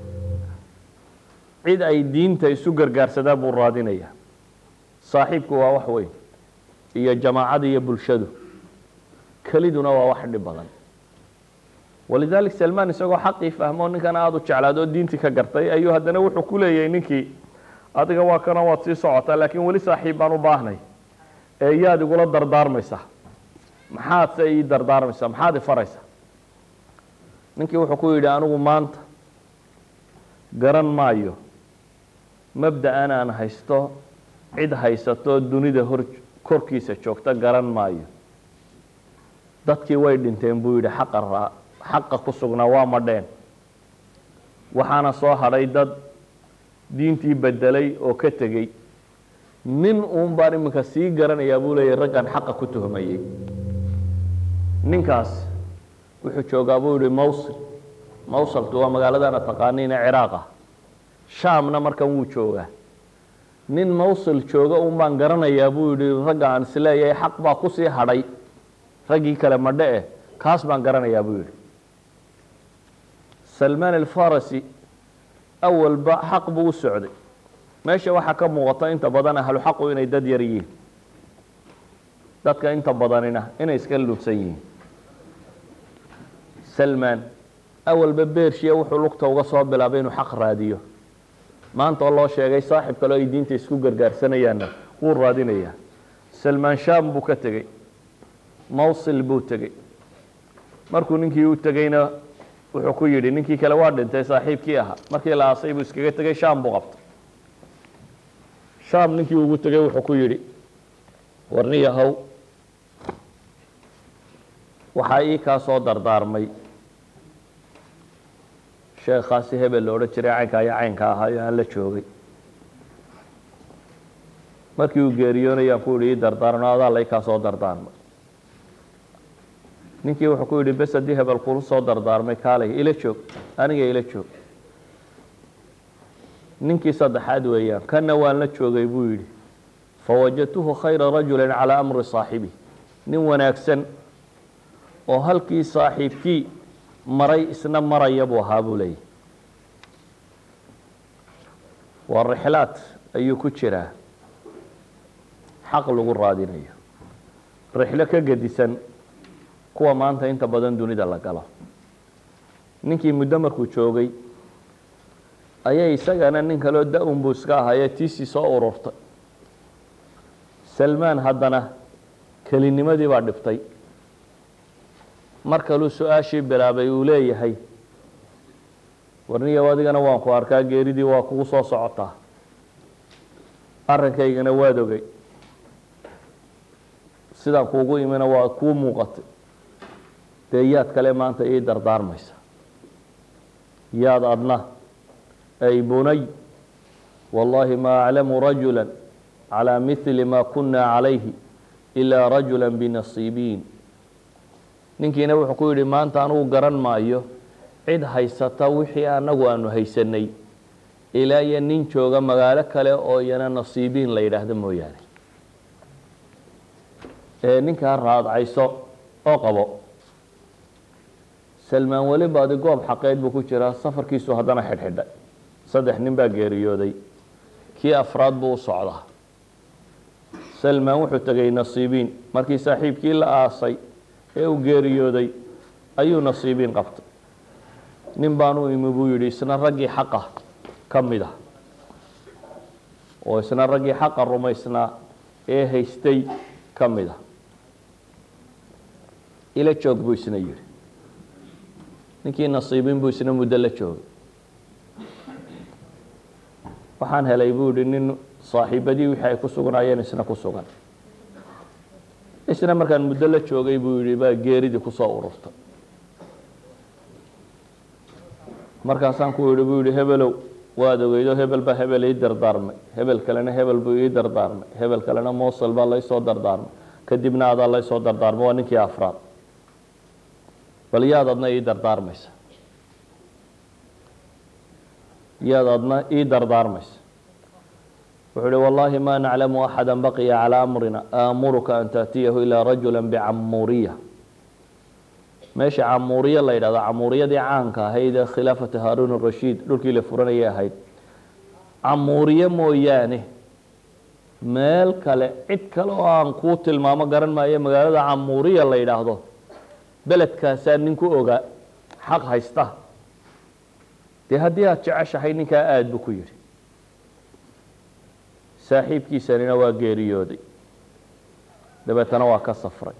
cid ay diinta isu gargaarsadaan buu raadinayaa saaxiibku waa wax weyn iyo jamaacada iyo bulshadu keliduna waa wax dhib badan walidalik salmaan isagoo xaqii fahmo ninkan aada u jeclaad oo diintii ka gartay ayuu haddana wuxuu ku leeyahay ninkii adiga waa kana waad sii socotaa laakiin weli saaxiib baan u baahnay ee yaad igula dardaarmaysaa maxaad se ii dardaarmaysaa maxaad ifaraysaa ninkii wuxuu ku yidhi anigu maanta garan maayo mabda-an aan haysto cid haysato dunida hor korkiisa joogta garan maayo dadkii way dhinteen buu yidhi xaqa raa xaqa ku sugnaa waa madheen waxaana soo hadhay dad diintii bedelay oo ka tegey nin uun baan iminka sii garanayaa buu leeyahy raggan xaqa ku tuhmayey ninkaas wuxuu joogaa buu yihi mawsil mawsaltu waa magaaladana taqaaniina ciraaqa shaamna markan wuu joogaa nin mawsil jooga un baan garanayaa buu yihi ragga aan isleeyahay xaq baa kusii hadhay raggii kale madhe eh kaas baan garanayaa buu yihi salmaan alfarasi awalba xaq buu u socday meesha waxaa ka muuqata inta badan ahlu xaqu inay dad yar yihiin dadka inta badanina inay iska lunsan yihiin salmaan awalba beershiya wuxuu lugta uga soo bilaabay inuu xaq raadiyo maanta oo loo sheegay saaxib kale o ay diinta isku gargaarsanayaanna wuu raadinayaa salmaan sham buu ka tegey mawsil buu tegey markuu ninkii u tegeyna wuxuu ku yidhi ninkii kale waa dhintay saaxiibkii ahaa markii la aasay buu iskaga tegey sham buu qabtay sham ninkii ugu tegey wuxuu ku yidhi warniyahow waxaa ii kaa soo dardaarmay sheekhaasi hebel la odhan jiray caynkaa iyo caynka ahaa iyo aan la joogay markii uu geeriyoonayaan ku yihi ii dardaarno adaa la ii kaa soo dardaarmay ninkii wuxuu ku yidhi bes haddii hebel kulu soo dardaarmay kaalay ila joog aniga ila joog ninkii saddexaad weeyaan kana waan la joogay buu yidhi fawajadtuhu khayra rajulin calaa amri saaxibi nin wanaagsan oo halkii saaxiibkii maray isna maraya buu ahaa buu leeyahy waa rixlaad ayuu ku jiraa xaq lagu raadinayo rixlo ka gedisan kuwa maanta inta badan dunida la galo ninkii muddo markuu joogay ayay isagana nin kaloo da-un buu iska ahaaye tiisii soo ururtay salmaan haddana kelinimadii baa dhibtay mar kaluu su-aashii bilaabay uu leeyahay warniyow adigana waan ku arkaa geeridii waa kugu soo socotaa arrinkaygana waad ogey sidaan kuugu imina waa kuu muuqatay dee yaad kale maanta ii dardaarmaysa yaad adna ay bunay wallaahi ma aclamu rajula calى mili ma kuna calayhi ilaa rajula binasiibiin ninkiina wuxuu ku yidhi maanta anugu garan maayo cid haysata wixii anagu aanu haysanay ilaa iyo nin jooga magaalo kale oo iyana nasiibiin la yidhaahdo mooyaane ee ninkaa raadcayso oo qabo salmaan weli baadi goob xaqeed buu ku jiraa safarkiisu haddana xidhxidhay saddex nin baa geeriyooday kii afraad buu u socdaa salmaan wuxuu tegay nasiibiin markii saaxiibkii la aasay ee uu geeriyooday ayuu nasiibiin qabtay nin baan u imi buu yidhi isna raggii xaqa ka mid ah oo isna raggii xaqa rumaysnaa ee haystay ka mid ah ila joog buu isna yidhi ninkii nasiibiin buu isna muddo la joogay waxaan helay buu yihi nin saaxiibadii wixii ay ku sugnaayeen isna ku sugan isna markaan muddo la joogay buu yihi baa geeridii kusoo ururtay markaasaan ku yihi buu yihi hebelow waad ogeydo hebel baa hebel ii dardaarmay hebel kalena hebel buu ii dardaarmay hebel kalena mosel baa laysoo dardaarmay kadibna adaa laysoo dardaarmay waa ninkii afraad bal yaad adna ii dardaarmaysa yaad adna ii dardaarmaysa wuxuu uhi wallaahi ma naclamu axada baqiya calaa amrina aamuruka an taatiyahu ilaa rajula bicamuuriya meesha camuuriya la yidhahdo camuuriyadii caanka ahayd ee khilaafata haaruun rashiid dhulkii la furanayay ahayd camuuriye mooyaane meel kale cid kale oo aan kuu tilmaamo garan maayo magaalada camuuriya la yidhaahdo beledkaasaa nin ku ogaa xaq haysta dee haddii aada jeceshahay ninkaa aada buu ku yidhi saaxiibkiisanina waa geeriyooday dabeetana waa ka safray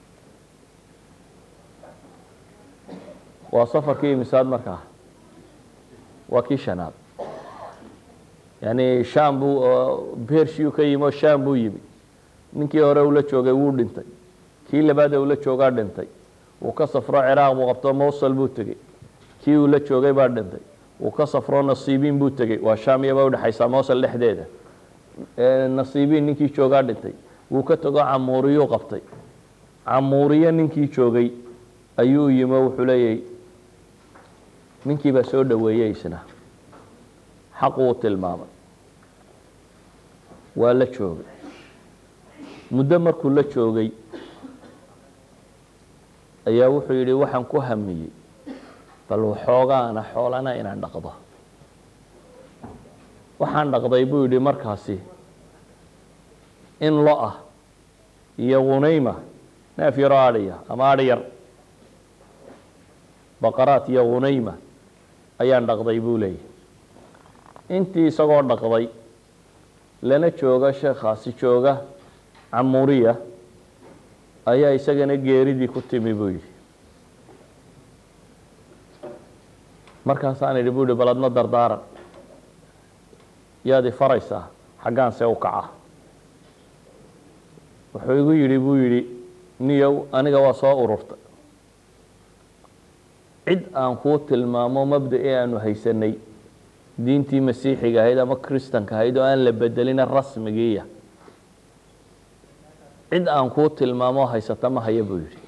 waa safarkii imisaad markaa waa kii shanaad yani sham buu bershiu ka yimi oo sham buu yimi ninkii hore ula joogay wuu dhintay kii labaad ee ula joogaa dhintay wuu ka safro ciraaq buu qabto mosel buu tegey kii uu la joogay baa dhintay wuu ka safro nasiibiin buu tegey waa sham iyabaa udhexaysaa mosel dhexdeeda nasiibiin ninkii joogaa dhintay wuu ka tago camuuriyuu qabtay camuuriye ninkii joogay ayuu yimi oo wuxuu leeyahy ninkii baa soo dhoweeyey isna xaq uu tilmaamay waa la joogay muddo markuu la joogay ayaa wuxuu yidhi waxaan ku hamiyey bal waxoogaana xoolana inaan dhaqdo waxaan dhaqday buu yidhi markaasi in lo ah iyo hunayma neef yaroo adhiya ama adhi yar baqaraat iyo hunayma ayaan dhaqday buu leeyahy intii isagoo dhaqday lana jooga sheekhaasi jooga camuriya ayaa isagana geeridii ku timi buu yidhi markaasaan idhi buu yihi bal adna dardaaran yaad i faraysaa xaggaan see u kaca wuxuu igu yidhi buu yidhi niyow aniga waa soo ururtay cid aan kuu tilmaamo mabda-i aanu haysanay diintii masiixiga ahayd ama kristanka ahayd oo aan la bedelina rasmigiiya cid aan kuu tilmaamo haysata ma haya buu yidhi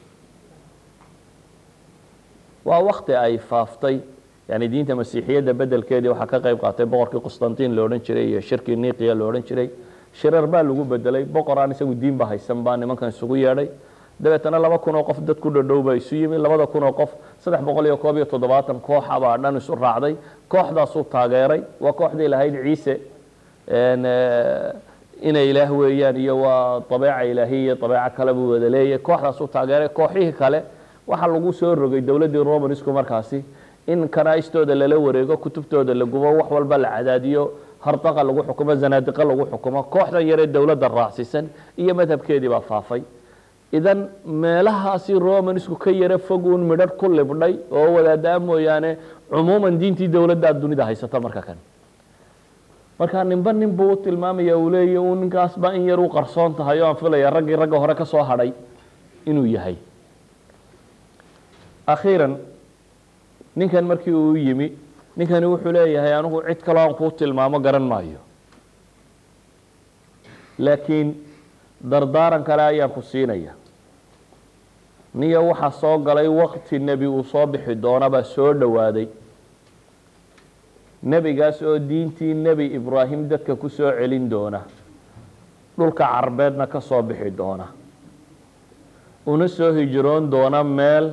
waa wakti ay faaftay yani diinta masiixiyadda bedelkeedii waxaa ka qayb qaatay boqorkii qustantiin lo odhan jiray iyo shirkii niqiya lo odhan jiray shirar baa lagu bedelay boqor aan isagu diinba haysan baa nimankan isugu yeedhay dabeetana laba kun oo qof dad ku dhadhow baa isu yimi labada kun oo qof saddex boqol iyo koob iyo toddobaatan kooxa baa dhan isu raacday kooxdaasuu taageeray waa kooxdii lahayd ciise inay ilaah weeyaan iyo waa abeeca ilaahiya iyo abeeco kale buu wada leeyahy kooxdaasuu taageeray kooxihii kale waxaa lagu soo rogay dowladdii romanisku markaasi in kanaa'istooda lala wareego kutubtooda la gubo wax walba la cadaadiyo hardaqa lagu xukumo zanaadiqa lagu xukumo kooxdan yaree dowladda raacsisan iyo madhabkeedii baa faafay idan meelahaasi romanisku ka yaro foguun midharh ku libdhay oo wadaadaa mooyaane cumuuman diintii dowladdaa dunida haysata marka kan marka ninba nin buu u tilmaamaya uu leeya uu ninkaasba in yar u qarsoon tahay oo aan filaya raggii ragga hore ka soo hadhay inuu yahay akhiiran ninkan markii uu yimi ninkani wuxuu leeyahay anigu cid kaloo aan kuu tilmaamo garan maayo laakiin dardaaran kale ayaan ku siinaya niyo waxaa soo galay wakti nebi uu soo bixi doonabaa soo dhowaaday nebigaas oo diintii nebi ibraahim dadka ku soo celin doona dhulka carbeedna ka soo bixi doona una soo hijroon doona meel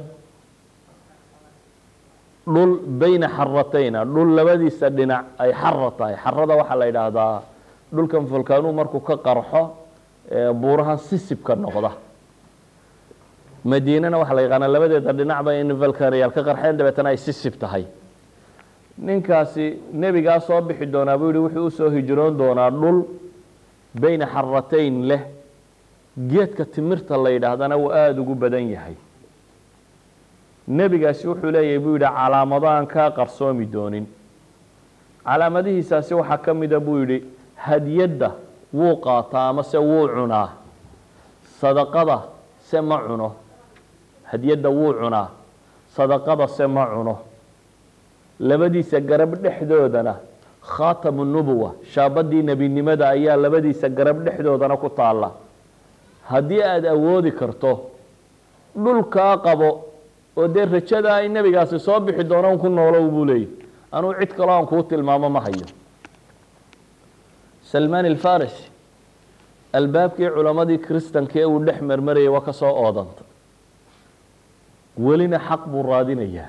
dhul bayna xaratayna dhul labadiisa dhinac ay xara tahay xarada waxaa la yidhaahdaa dhulkan fulkaanuu markuu ka qarxo buurahan sisibka noqda madiinana waxaa la yaqaanaa labadeeda dhinacba in valkanayaal ka qarxeen dabeetana ay sisib tahay ninkaasi nebigaa soo bixi doonaa buu yihi wuxuu usoo hijroon doonaa dhul bayna xaratayn leh geedka timirta la yidhaahdana uu aada ugu badan yahay nebigaasi wuxuu leeyahay buu yidhi calaamado aan kaa qarsoomi doonin calaamadihiisaasi waxaa ka mida buu yidhi hadiyadda wuu qaataa ama se wuu cunaa sadaqada se ma cuno hadiyadda wuu cunaa sadaqada se ma cuno labadiisa garab dhexdoodana khaatamu nubuwa shaabadii nebinimada ayaa labadiisa garab dhexdoodana ku taalla haddii aada awoodi karto dhulkaa qabo oo dee rajada ay nebigaasi soo bixi doonaan ku noolow buu leeyahy anuu cid kaloo aan kuu tilmaamo ma hayo salmaan alfarisi albaabkii culammadii kristanka ee uu dhex marmarayay waa ka soo oodanta welina xaq buu raadinayaa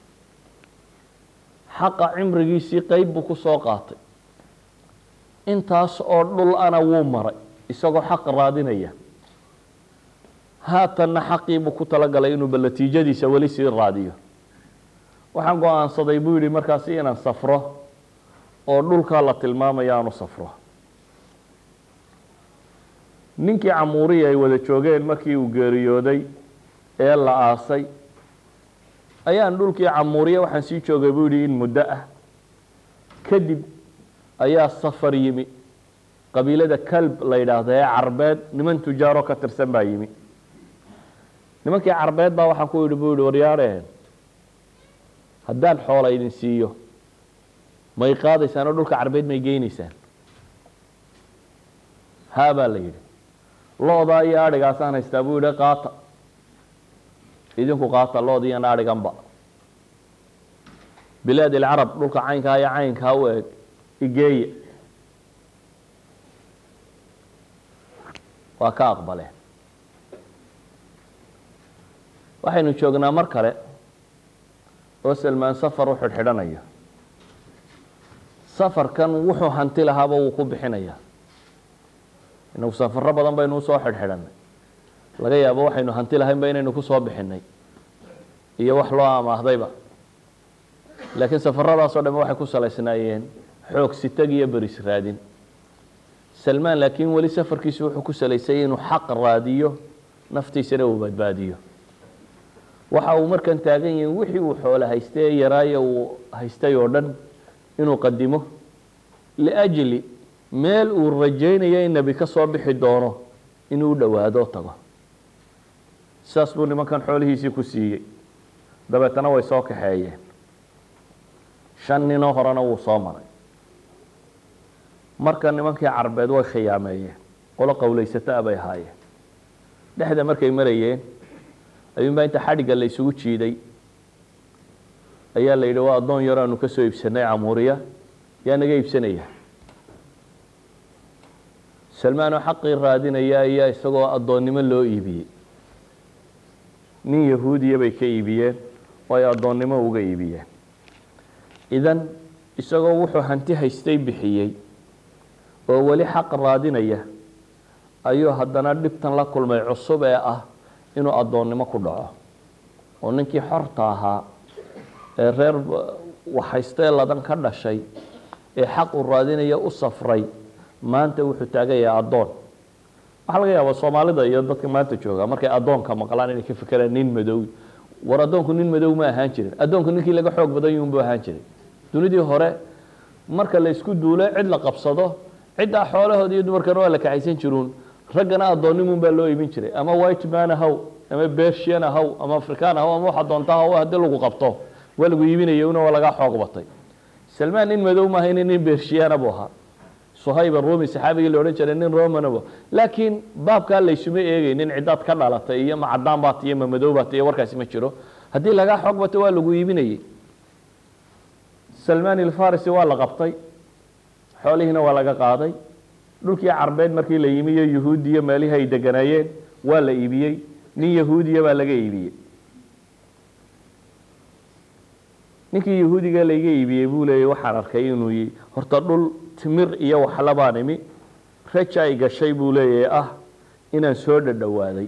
xaqa cimrigiisii qeyb buu ku soo qaatay intaas oo dhul ana wuu maray isagoo xaq raadinaya haatanna xaqii buu ku talagalay inuuba natiijadiisa weli sii raadiyo waxaan go-aansaday buu yidhi markaasi inaan safro oo dhulkaa la tilmaamayo aanu safro ninkii camuuriya ay wada joogeen markii uu geeriyooday ee la aasay ayaan dhulkii camuuriya waxaan sii joogay buu yidhi in muddo ah kadib ayaa safar yimi qabiilada kalb la yidhaahdo ee carbeed niman tujaaro ka tirsan baa yimi nimankii carbeed baa waxaan ku yidhi buu yihi waryaareen haddaan xoola idin siiyo may qaadaysaan oo dhulka carbeed may geynaysaan haa baa la yidhi lo-daa iyo adhigaasaan haystaa buu yidhi qaata idinku qaata lood iyan adhiganba bilaad ilcarab dhulka caynkaa iyo caynkaa u eg igeeye waa ka aqbaleen waxaynu joognaa mar kale oo salmaan safar u xidhxidhanaya safarkan wuxuu hanti lahaaba wuu ku bixinayaa inagu safaro badan baynu usoo xidhxidhanay laga yaabo waxaynu hanti lahaynba inaynu kusoo bixinay iyo wax loo amaahdayba laakiin safaradaasoo dhamme waxay ku salaysnaayeen xoog sitag iyo beris raadin salmaan laakiin weli safarkiisu wuxuu ku salaysay inuu xaq raadiyo naftiisana uu badbaadiyo waxa uu markan taagan yahay wixii uu xoolo haystay ee yaraaye uu haystay oo dhan inuu qadimo liajli meel uu rajaynayo in nebi ka soo bixi doono inuu u dhowaado tago saas buu nimankan xoolihiisii ku siiyey dabeetana way soo kaxeeyeen shan ninoo horena wuu soo maray marka nimankii carbeed way khiyaameeyeen qolo qowlaysataa bay ahaayeen dhexda markay marayeen ayuunbaa inta xadhigga la isugu jiiday ayaa la yidhi waa addoon yar aanu ka soo iibsanay camuuriya yaa naga iibsanaya salmaan oo xaqii raadinaya ayaa isagoo addoonnimo loo iibiyey nin yahuudiya bay ka iibiyeen oo ay addoonnimo uga iibiyeen idan isagoo wuxuu hanti haystay bixiyey oo weli xaq raadinaya ayuu haddana dhibtan la kulmay cusub ee ah inuu addoonnimo ku dhaco oo ninkii xorta ahaa ee reer waxhaystee ladan ka dhashay ee xaq uu raadinaya u safray maanta wuxuu taagayaa addoon waxaa laga yaabaa soomaalida iyo dadka maanta jooga markay addoonka maqlaan inay ka fekeraan nin madow war addoonku nin madow ma ahaan jirin addoonku ninkii laga xoog badan yuunbu ahaan jiray dunidii hore marka la isku duulo cid la qabsado ciddaa xoolahooda iyo dumarkana waa la kaxaysan jiruun raggana addoonnimun baa loo iibin jiray ama white man ahaw ama bersian ahaw ama african ahaw ama waxa doonta ahaw haddii lagu qabto waa lagu iibinaya una waa lagaa xoog batay salmaan nin madow maaha nin nin bershiyaana buu ahaa suhayba rumi saxaabigii la odhan jiray nin romanabo laakiin baabkaa laysuma eegaynin cidaad ka dhalatay iyo ma cadaan baat iyo ma madow baat iyo warkaasi ma jiro haddii lagaa xoog bato waa lagu iibinayey salmaan ilfarisi waa la qabtay xoolihiina waa laga qaaday dhulkii carbeed markii la yimi iyo yahuudiya meelihii ay deganaayeen waa la iibiyey nin yahuudiya baa laga iibiyey ninkii yahuudiga layga iibiyey buu leeyay waxaan arkay inuu yi horta dhul timir iyo waxla baan imi raja ay gashay buu leeyahay ah inaan soo dhadhowaaday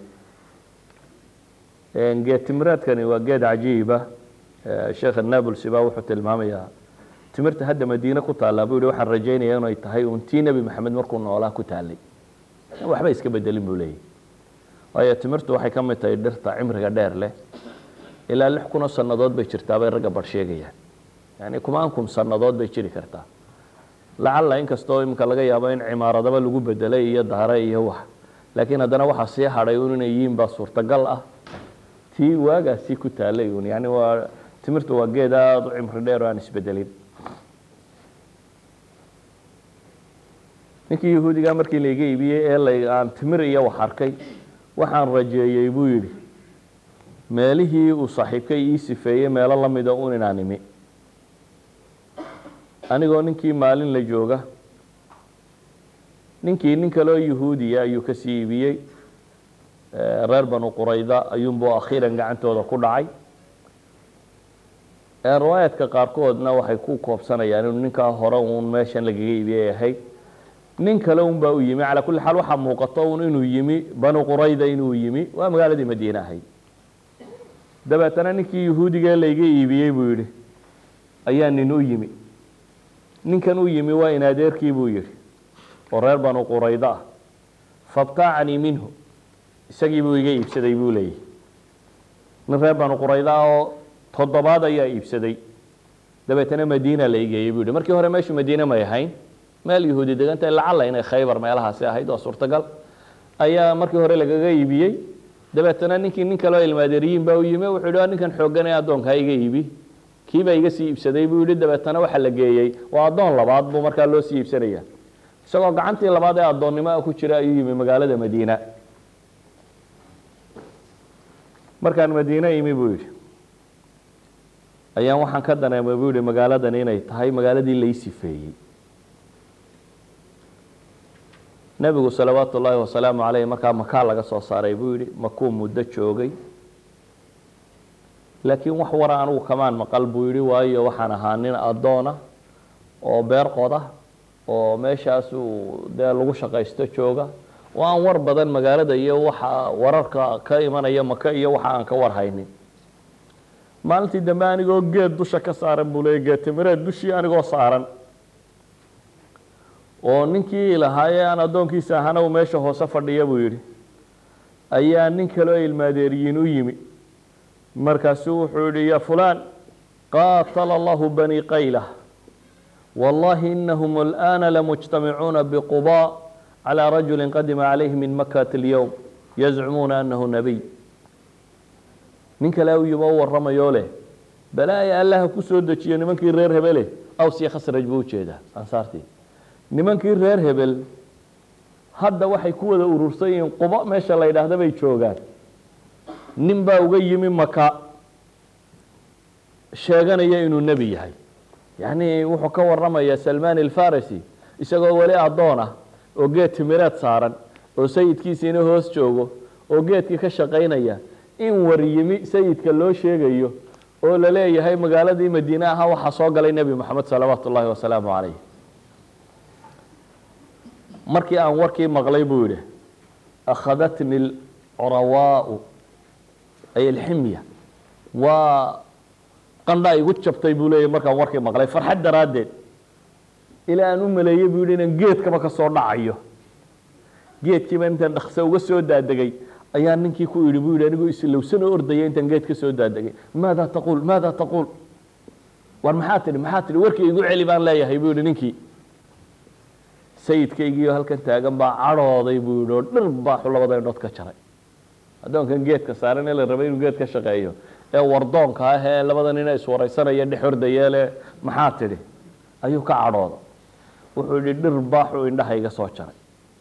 geed timiraadkani waa geed cajiiba sheekh nablsi baa wuxuu tilmaamayaa timirta hadda madiine ku taallaa buu yihi waxaan rajaynaya inay tahay uun tii nebi maxamed markuu noolaa ku taallay waxba iska bedelin buu leeyahy waayo timirtu waxay ka mid tahay dhirta cimriga dheer leh ilaa lix kunoo sannadood bay jirtaa bay ragga bar sheegayaan yani kumaan kun sannadood bay jiri kartaa lacalla inkastoo iminka laga yaabo in cimaaradaba lagu bedelay iyo daare iyo wax laakiin haddana waxaa sii hadhay un inay yihiin baa suurtagal ah tii waagaasii ku taalay un yani waa timirtu waa geed aada u cimri dheer oo aan isbedelin ninkii yahuudigaa markii layga iibiyey ee la aan timir iyo wax arkay waxaan rajeeyey buu yidhi meelihii uu saaxiibkay ii sifeeyey meelo la mida un inaan imi anigoo ninkii maalin la jooga ninkii nin kaleo yahuudiya ayuu ka sii iibiyey reer banu qurayda ayuunbuu akhiiran gacantooda ku dhacay riwaayaadka qaarkoodna waxay ku koobsanayaan inuu ninkaa hore uun meeshan lagaga iibiyay ahayd nin kale un baa u yimi calaa kulli xaal waxaa muuqato un inuu yimi banu qurayda inuu yimi waa magaaladii madiine ahayd dabeetana ninkii yahuudiga layga iibiyey buu yidhi ayaa nin u yimi ninkan u yimi waa in adeerkii buu yidhi oo reer banu quraydo ah fabtaacanii minhu isagii buu iga iibsaday buu leeyahy nin reer banu quraydo ah oo toddobaad ayaa iibsaday dabeetana madiina la igeeyey buu yidhi markii hore meeshu madiine may ahayn meel yahuudi degantahay lacalla inay khaybar meelahaasi ahayd waa suurtagal ayaa markii hore lagaga iibiyey dabeetana ninkii nin kaleo ilmaadeeriyiin baa u yimi wuxuu yidhi ninkan xooggan ee addoonkaa iga iibi kiibaa iga sii iibsaday buu yidhi dabeetana waxa la geeyey waa addoon labaad buu markaa loo sii iibsanaya isagoo gacantii labaad ee addoonnimoa ku jira ayuu yimi magaalada madiina markaan madiine imi buu yidhi ayaan waxaan ka dareemay buu yihi magaaladani inay tahay magaaladii lay sifeeyey nebigu salawaatu ullaahi wasalaamu caleyh markaa makaa laga soo saaray buu yidhi makuu muddo joogay laakiin wax wara anigu kamaan maqal buu yidhi waayo waxaan ahaa nin addoona oo beer qoda oo meeshaas uu dee lagu shaqaysto jooga oo aan war badan magaalada iyo waxa wararka ka imanaya maka iyo waxa aan ka war haynin maalintii dambe anigoo geed dusha ka saaran buu leeyay geed timireed dushii anigoo saaran oo ninkii lahaayee aan addoonkiisa ahana uu meesha hoose fadhiya buu yidhi ayaa nin kaleo ilmaadeeriyiin u yimi markaasuu wuxuu yihi ya fulaan qaatala allahu bani qayla wallahi inahum alآana lamujtamicuuna bquba calى rajuli qadima calayhi min makati اlyowm yazcumuuna anahu nabiy nin kale u yimi o warramayoo leh balaaya allaha ku soo dejiyo nimankii reer hebele aws iyo khasraj buu ujeedaa ansaartii nimankii reer hebel hadda waxay ku wada urursan yihiin qubo meesha la yidhaahda bay joogaan nin baa uga yimi maka sheeganaya inuu nebi yahay yacni wuxuu ka warramayaa salmaan alfarisi isagoo weli addoon ah oo geed timireed saaran oo sayidkiisiina hoos joogo oo geedkii ka shaqaynaya in war yimi sayidka loo sheegayo oo la leeyahay magaaladii madiine ahaa waxaa soo galay nebi moxamed salawaatu ullaahi wasalaamu calayh markii aan warkii maqlay buu yidhi akhadatni alcurawaau ay alximya waa qandhaa igu jabtay buu leeyahy markaan warkii maqlay farxad daraaddeed ilaa aan u maleeyey buu yidhi inaan geedkaba ka soo dhacayo geedkiiba intaan dhakse uga soo daadegay ayaa ninkii ku yidhi buu yidhi anigoo islowsanoo ordaya intaan geed ka soo daadegay maada taquul maada taquul war maxaa tidhi maxaa tidhi warkii igu celi baan leeyahay buu yidhi ninkii sayidkaygiioo halkan taagan baa cadhooday buu yidhi oo dhir baaxu labada indhood ka jaray addoonkan geedka saaran ee la rabay inuu geed ka shaqeeyo ee wardoonka ah ee labada nina iswaraysanaya dhex ordayeele maxaa tidhi ayuu ka cadhooda wuxuu yidhi dhir baaxuu indhaha iga soo jaray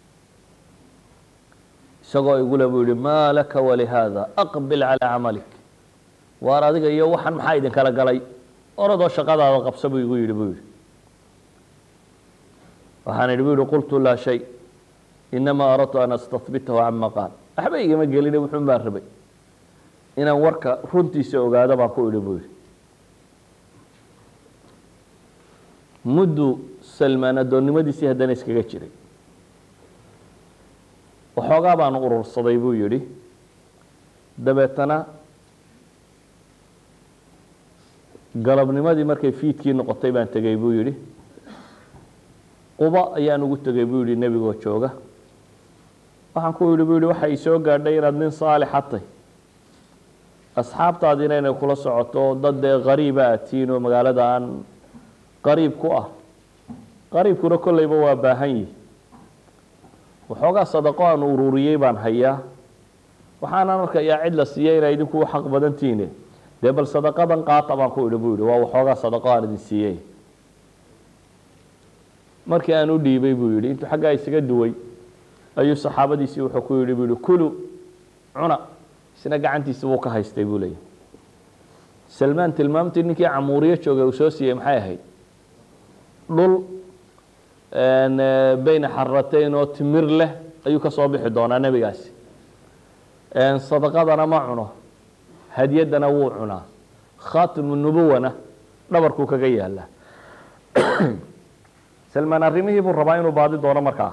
isagoo igule buu yihi maa laka walihaada aqbil calaa camalik waar adiga iyo waxan maxaa idinkala galay oradoo shaqadaada qabsa buu igu yidhi buu yidhi waxaan idhi bu yihi qultu laa shay inamaa aradtu an astahbitahu cama qaal waxba igama geline wuxuun baan rabay inaan warka runtiisa ogaado baan ku idhi buu yidhi muddu salmaan addoonnimadiisii haddana iskaga jiray waxoogaa baan urursaday buu yidhi dabeetana galabnimadii markay fiidkii noqotay baan tegey buu yidhi quba ayaan ugu tegey buu yihi nebigoo jooga waxaan ku yidhi buu yihi waxa i soo gaadhay inaad nin saalixa tay asxaabtaadiina inay kula socoto dad dee qariiba aad tihiin oo magaalada aan qariib ku ah qariibkuna kolleyba waa baahan yihi waxoogaa sadaqo aan ururiyey baan hayaa waxaanaan arkayaa cid la siiyey inay idinku u xaq badan tihiine dee bal sadaqadan qaata baan ku idhi buu yihi waa waxoogaa sadaqo aan idin siiyey markii aan u dhiibay buu yihi intuu xaggaa isaga duway ayuu saxaabadiisii wuxuu ku yihi buu yihi kulu cuna isna gacantiisa buu ka haystay buu leeyahy salmaan tilmaamtii ninkii camuuriyo joogay uu soo siiyey maxay ahayd dhul beyna xaratayn oo timir leh ayuu ka soo bixi doonaa nebigaasi sadaqadana ma cuno hadyaddana wuu cunaa khaatimu nubuwana dhabarkuu kaga yaala salmaan arrimihii buu rabaa inuu baadi doono markaa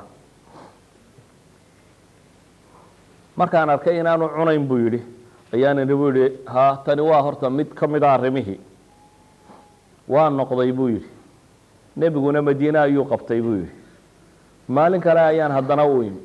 markaan arkay inaanu cunayn buu yidhi ayaan idhi buu yihi ha tani waa horta mid ka mid a arrimihii waa noqday buu yidhi nebiguna madiine ayuu qabtay buu yidhi maalin kale ayaan haddana u imi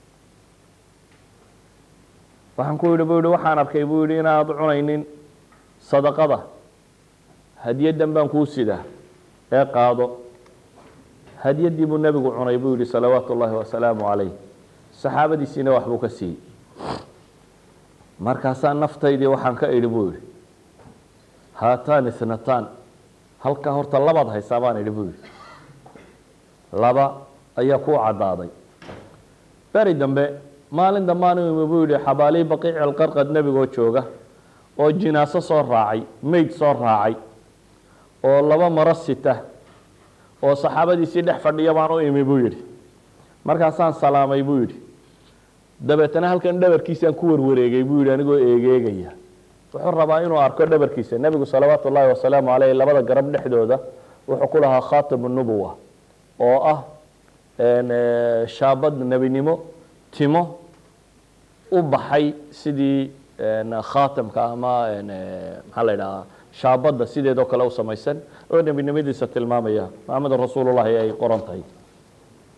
waxaan ku yidhi buu yihi waxaan arkay buu yidhi inaad cunaynin sadaqada hadiyaddan baan kuu sidaa ee qaado hadyaddii buu nebigu cunay buu yihi salawaatu ullaahi wasalaamu calayh saxaabadiisiina waxbuu ka siiyey markaasaa naftaydii waxaan ka idhi buu yihi haataan isnataan halkaa horta labaad haysaa baan idhi buu yihi laba ayaa kuu caddaaday beri dambe maalin dambaan u imi buu yihi xabaalii baqiici alqarqad nebigoo jooga oo jinaaso soo raacay meyd soo raacay oo laba maro sita oo saxaabadiisii dhex fadhiya baan u imi buu yidhi markaasaan salaamay buu yidhi dabeetana halkan dhabarkiisaan ku warwareegay buu yidhi anigoo eegeegaya wuxuu rabaa inuu arko dhabarkiisa nebigu salawaatu ullaahi wasalaamu caleyh labada garab dhexdooda wuxuu ku lahaa khaatimu nubuwa oo ah shaabad nebinimo timo u baxay sidii khaatamka ama maxaa la idhahaa shaabadda sideedoo kale u samaysan oo nebinimadiisa tilmaamaya maxamedan rasuulullahi ay qoran tahay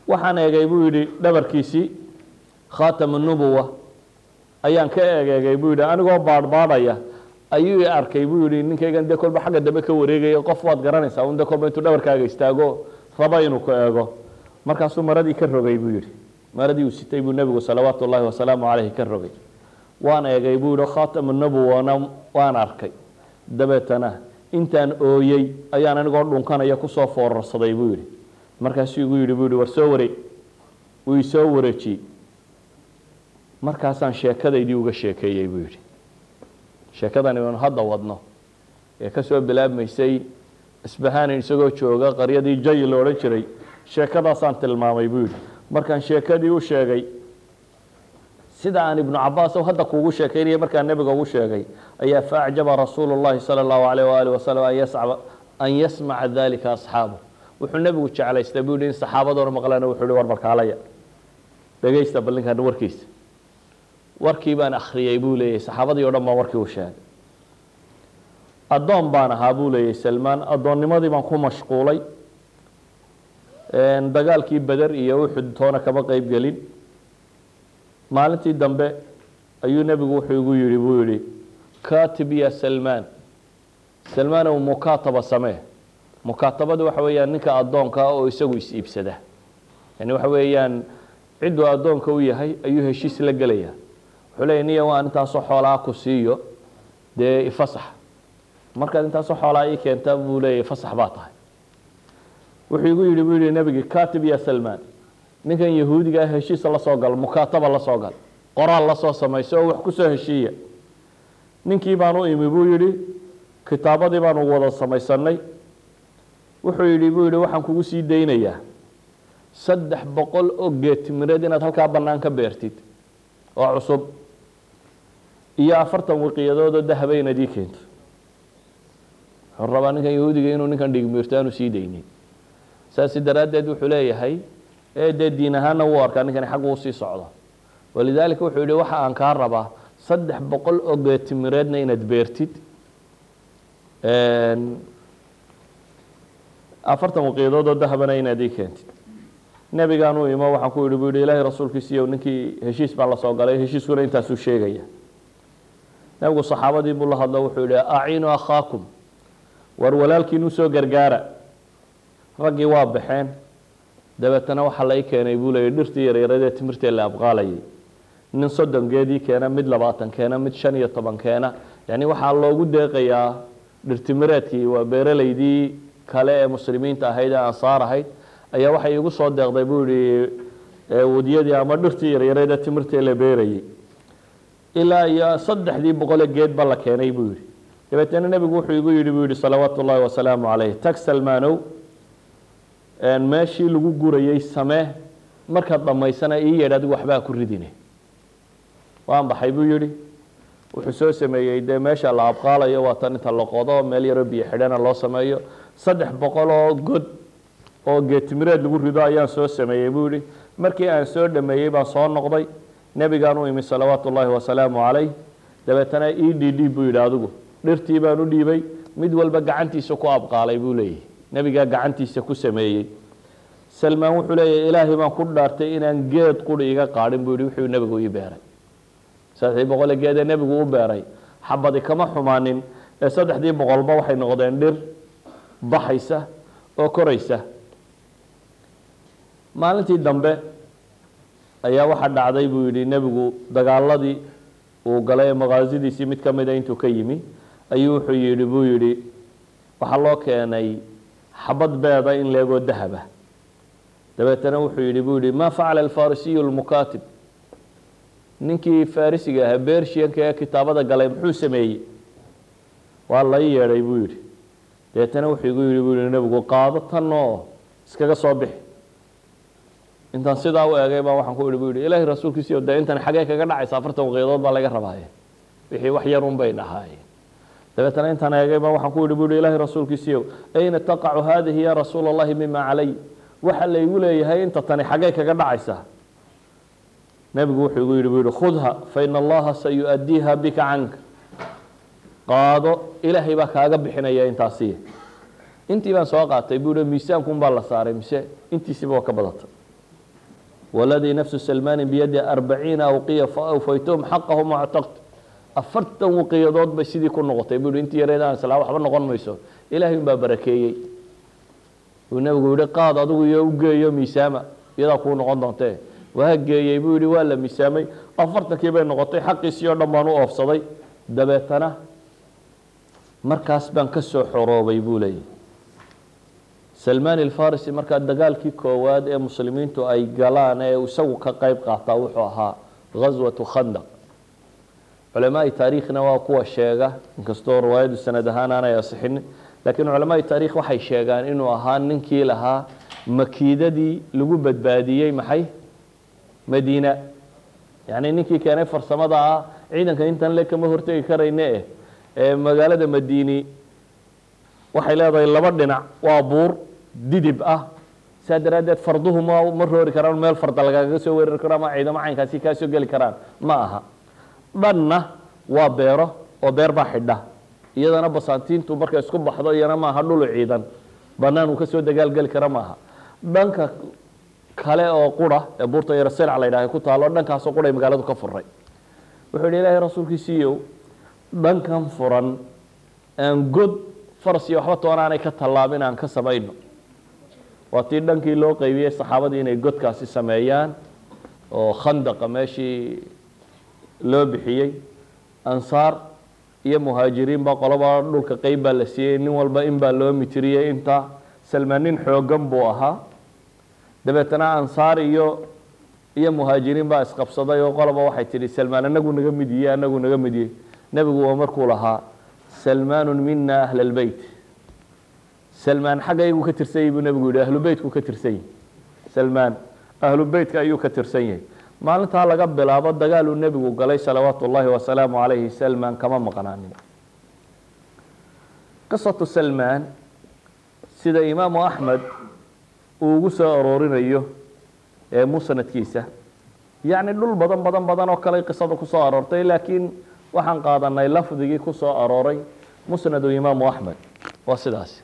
waxaan eegay buu yidhi dhabarkiisii khaatamu nubuwa ayaan ka egeegay buu yidhi anigoo baadhbaadhaya ayuu i arkay buu yidhi ninkaygan dee kolba xagga dambe ka wareegaya qof waad garanaysaa un de kolba intuu dhabarkaaga istaago raba inuu ku eego markaasuu maradii ka rogay buu yidhi maradii uu sitay buu nebigu salawaatu ullaahi wasalaamu caleyhi ka rogay waan eegay buu yidhi khaatamu nubuwana waan arkay dabeetana intaan ooyey ayaan anigoo dhunkanaya kusoo foorarsaday buu yidhi markaasuu igu yidhi buu yidhi war soo wareeg wuu isoo wareejiyey markaasaan sheekadaydii uga sheekeeyey buu yidhi sheekadani aynu hadda wadno ee ka soo bilaabmaysay isbahanin isagoo jooga qaryadii jay la odhan jiray sheekadaasaan tilmaamay buu yidhi markaan sheekadii u sheegay sida aan ibnu cabaas hadda kuugu sheekaynaya markaan nebiga ugu sheegay ayaa faacjaba rasuulu llahi sala allahu alayh waali wasalam an yascaba an yasmaca dalika asxaabu wuxuu nebigu jeclaystay buu yihi in saxaabadoona maqlaan wuxuu yihi war balkaalaya dhegaysta bal ninkan warkiisa warkii baan akhriyey buu leeyahy saxaabadii o dhan baan warkii u sheegay addoon baan ahaa buu leeyahy salmaan addoonnimadii baan ku mashquulay dagaalkii beder iyo uxud toona kama qeyb gelin maalintii dambe ayuu nebigu wuxuu igu yidhi buu yidhi katib ya salmaan salmaanow mukaataba samee mukaatabadu waxa weeyaan ninka addoonka ah oo isagu is iibsada yani waxa weeyaan cidduu addoonka u yahay ayuu heshiis la gelaya wuxuu leeya niya waan intaasoo xoolaa ku siiyo dee ifasax markaad intaasoo xoolaa ii keenta buu leeyahy fasax baa tahay wuxuu igu yidhi buu yihi nebigi katib ya salmaan ninkan yahuudiga ah heshiisa la soo gal mukaataba la soo gal qoraal la soo samayso oo wax ku soo heshiiya ninkii baan u imi buu yidhi kitaabadii baanu wada samaysanay wuxuu yidhi buu yidhi waxaan kugu sii daynayaa saddex boqol oo geetimireed inaad halkaa bannaan ka beertid oo cusub iyo afartan wiqiyadood oo dahaba inaad ii keento wuxuu rabaa ninkan yahuudiga inuu ninkan dhigmiirto aanu sii daynin saasi daraaddeed wuxuu leeyahay ee dee diin ahaanna wuu arkaa ninkani xaggu usii socdo walidaalika wuxuu yihi waxa aan kaa rabaa saddex boqol oo geetimireedna inaad beertid afartan waqiyadood oo dahabana inaad ii keentid nebigaan u imo waxaan ku yihi bu yihi ilaahay rasuulkiisiiyo ninkii heshiis baan la soo galay heshiiskuna intaasuu sheegaya nebigu saxaabadii buu la hadlo wuxuu yihi aciinu akhaakum war walaalkiinu soo gargaara raggii waa baxeen dabeetana waxaa la ii keenay buu leeyay dhirtii yaryaradee timirtee la abqaalayay nin soddon geedii keena mid labaatan keena mid shan iyo toban keena yani waxaa loogu deeqayaa dhirtimireedkii waa beeraleydii kale ee muslimiinta ahayd ee ansaar ahayd ayaa waxay igu soo deeqday buu yihi wadiyadii ama dhirtii yaryareedee timirtee la beerayay ilaa iyo saddexdii boqole geed ba la keenay buu yihi dabeetana nebigu wuxuu igu yidhi buu yihi salawaatu ullaahi wasalaamu calayh tag salmaanow meeshii lagu gurayey samee markaad dhammaysana ii yeedh adigu waxbaa ku ridine waan baxay buu yihi wuxuu soo sameeyey dee meesha la abqaalayo waa tan inta la qodo meel yaroo biyo xidhana loo sameeyo saddex boqol oo god oo geetimireed lagu rido ayaan soo sameeyey buu yihi markii aan soo dhameeyey baan soo noqday nebigaan u imi salawaatu ullaahi wasalaamu calayh dabeetana ii dhiidhiib buu yidhi adigu dhirtii baan u dhiibay mid walba gacantiisa ku abqaalay buu leeyahy nebigaa gacantiisa ku sameeyey salmaan wuxuu leeyahy ilaahay baan ku dhaartay inaan geed quri iga qaadhin buu yihi wuxuu nebigu ii beeray saddexdii boqole geedee nebigu u beeray xabadi kama xumaanin ee saddexdii boqolba waxay noqdeen dhir baxaysa oo koraysa maalintii dambe ayaa waxaa dhacday buu yidhi nebigu dagaaladii uu galay ee maqaasidiisii mid ka mida intuu ka yimi ayuu wuxuu yidhi buu yidhi waxaa loo keenay xabad beeda in leegoo dahaba dabeetana wuxuu yidhi buu yihi ma facala alfarisiyu lmukaatib ninkii farisiga ahaa bershiyanka ee kitaabada galay muxuu sameeyey waa lai yeedhay buu yidhi dabeetana wuxuu igu yidhi buu yihi nebigu qaado tan oo iskaga soo bixi intaan sidaa u eegay baa waxaan ku ihi bu yihi ilaahay rasuulkiisiyo dee intan xagee kaga dhacaysa afartan waqiyadood baa laga rabaaye wixii wax yarun bay dhahaayeen dabeetana intaan eegay baa waxaan ku yihi bu yihi ilaahay rasuulkiisiyo ayna taqacu haadihi ya rasuula allahi mima calay waxa laygu leeyahay inta tani xagee kaga dhacaysaa nebigu wuxuu igu yihi bu yihi khudha faina allaha sayu'addiiha bika canka qaado ilaahay baa kaaga bixinaya intaasiy intii baan soo qaatay buu yihi miisaankuun baa la saaray mise intiisiba waa ka badatay waladii nafsu salmaani biyadi arbaciina awqiya faawfaytuhum xaqahum wactaqt afartan waqiyadood bay sidii ku noqotay buu yihi intii yareed aan islaa waxba noqon mayso ilaahay unbaa barakeeyey uu nebigu yihi qaad adigu iyo u geeyo miisaama iyadaa kuu noqon doontee waa geeyey buu yihi waa la miisaamay afartankii bay noqotay xaqiisii oo dhan baan u oofsaday dabeetana markaas baan ka soo xoroobay buu leeyahy salmaan alfarisi markaa dagaalkii koowaad ee muslimiintu ay galaan ee isagu ka qeyb qaataa wuxuu ahaa ghaswatu khandaq culamaai taariikhna waa kuwa sheega inkastoo riwaayadu sanad ahaan aanay asixinin laakiin culamaai taarikh waxay sheegaan inuu ahaa ninkii lahaa makiidadii lagu badbaadiyey maxay madiina yacni ninkii keenay farsamada ah ciidanka intan le kama hortegi karayne eh ee magaalada madiini waxay leedahay laba dhinac waa buur didib ah saa daraaddeed farduhu ma ma roori karaan meel farda lagaga soo weerari karo ama ciidamo caynkaasi kaa soo geli karaan ma aha dhanna waa beero oo beer baa xidha iyadana basaantiintu markay isku baxdo iyana maaha dhulu ciidan banaan uu kasoo dagaalgeli kara maaha dhanka kale oo qura ee buurta yaro selc la yidhaha ku taalo dhankaasoo quray magaaladu ka furay wuxuu yihi ilaahay rasuulkiisiiyow dhankan furan aan god faras iyo waxba toonaanay ka tallaabin aan ka samayno waa tii dhankii loo qeybiyey saxaabadii inay godkaasi sameeyaan oo khandaqa meeshii loo bixiyey ansaar iyo muhaajiriin baa qoloba dhulka qeyb baa la siiyey nin walba in baa loo mitiriyey intaa salmaan nin xoogan buu ahaa dabeetana ansaar iyo iyo muhaajiriin baa isqabsaday oo qoloba waxay tidhi salmaan anagu naga mid yiye anagu naga mid yiye nebigu waa markuu lahaa salmaanu mina ahla lbeyt salmaan xaggaygu ka tirsan yahy buu nebigu yihi ahlu beytku ka tirsan yahy salmaan ahlu beytka ayuu ka tirsan yahay maalintaa laga bilaabo dagaaluu nebigu galay salawaatu ullaahi wasalaamu calayhi salmaan kama maqnaanin qisatu salmaan sida imaamu axmed uu ugu soo aroorinayo ee musnadkiisa yacni dhul badan badan badan oo kale qisada kusoo aroortay laakiin waxaan qaadanay lafdigii ku soo arooray musnadu imaamu axmed waa sidaasi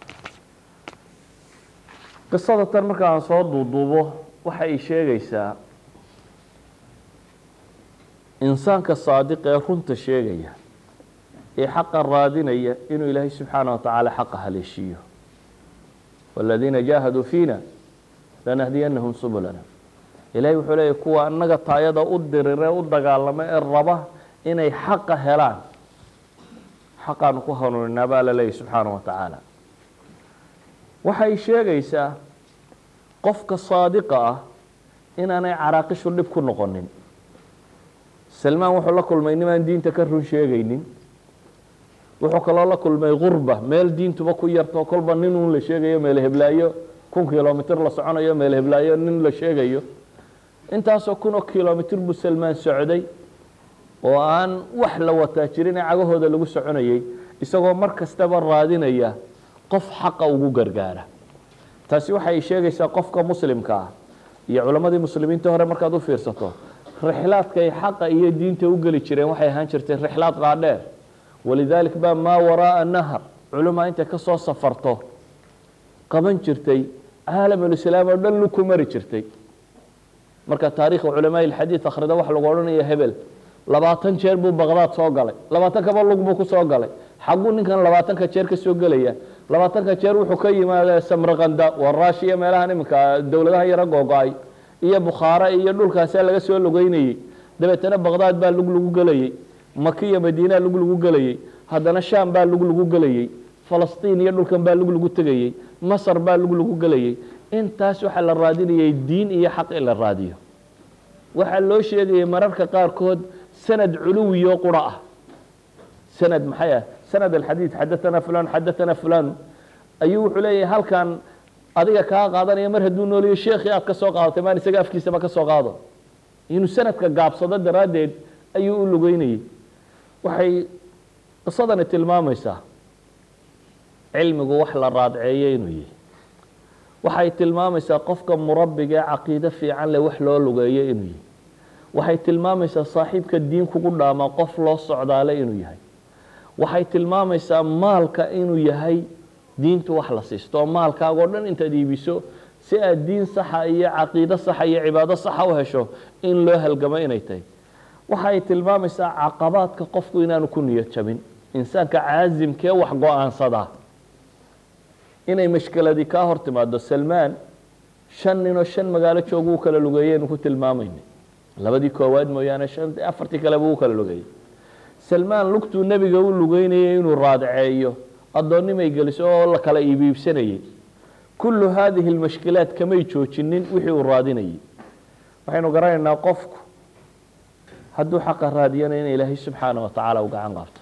qisada tan marka aan soo duuduubo waxa ay sheegaysaa insaanka saadiq ee runta sheegaya ee xaqa raadinaya inuu ilaahay subxaana wa tacaala xaqa haleeshiiyo waaladiina jaahaduu fiina lanahdiyanahum subulana ilahay wuxuu leeyahy kuwa annaga taayada u dirire u dagaalama ee raba inay xaqa helaan xaqaanu ku hanuuninaa baa la leeyahy subxaana wa tacaala waxay sheegaysaa qofka saadiqa ah inaanay caraaqishu dhib ku noqonin salmaan wuxuu la kulmay nimaan diinta ka run sheegaynin wuxuu kaloo la kulmay gurba meel diintuba ku yarto kolba nin un la sheegayo meel heblaayo kun kilomitr la soconayo meel heblaayo nin la sheegayo intaasoo kun oo kilomitr buu salmaan socday oo aan wax la wataa jirin ee cagahooda lagu soconayay isagoo mar kastaba raadinaya qof xaqa ugu gargaara taasi waxay sheegaysaa qofka muslimka ah iyo culammadii muslimiinta hore markaad u fiirsato rixlaadkay xaqa iyo diinta u geli jireen waxay ahaan jirtay rixlaad qaadheer walidaalik baa maa waraaa nahar culamaa intay ka soo safarto qaban jirtay caalamulislaam oo dhan luku mari jirtay marka taariikha culamaa ilxadiid akhrida waxa lagu odhanaya hebel labaatan jeer buu baqdaad soo galay labaatan kaba lug buu ku soo galay xagguu ninkan labaatanka jeer ka soo gelaya labaatanka jeer wuxuu ka yimaada samraqanda waa raashiya meelahan iminka dowladaha yaro googo-ay iyo bukhaare iyo dhulkaasaa laga soo lugeynayey dabeetana baqdaad baa lug lagu gelayey maki iyo madiinaa lug lagu gelayey haddana shaam baa lug lagu gelayey falastiin iyo dhulkan baa lug lagu tegayey masar baa lug lagu gelayey intaas waxaa la raadinayay diin iyo xaq in la raadiyo waxaa loo sheegayay mararka qaarkood sanad culuwiyo qura ah sanad maxay ah sanad alxadiid xadaana fulan xadaana fulan ayuu wuxuu leeyahay halkan adiga kaa qaadanaya mar hadduu nooliyo sheekhii aad ka soo qaadatay maan isaga afkiisaba ka soo qaado inuu sanadka gaabsado daraaddeed ayuu u lugeynayey waxay qisadani tilmaamaysaa cilmigu wax la raadceeyo inuu yihi waxay tilmaamaysaa qofka murabbiga ee caqiide fiican leh wax loo lugeeyo inuu yihi waxay tilmaamaysaa saaxiibka diin kugu dhaamaa qof loo socdaale inuu yahay waxay tilmaamaysaa maalka inuu yahay diintu wax la siisto oo maalkaagoo dhan intaad iibiso si aad diin saxa iyo caqiido saxa iyo cibaado saxa u hesho in loo halgamo inay tahay waxa ay tilmaamaysaa caqabaadka qofku inaanu ku niyad jabin insaanka caasimkee wax go-aansadaa inay mashkiladii kaa hor timaado salmaan shan ninoo shan magaalo joogu u kala lugeeyeynu ku tilmaamaynay labadii koowaad mooyaane shan afartii kaleba u kala lugeeyey salmaan lugtuu nebiga u lugeynayay inuu raadceeyo addoonnimay geliso oo la kala iibiibsanayay kullu haadihi lmashkilaat kamay joojinin wixii uu raadinayay waxaynu garanaynaa qofku hadduu xaqa raadiyana in ilaahay subxaana wa tacaala u gacan qaabto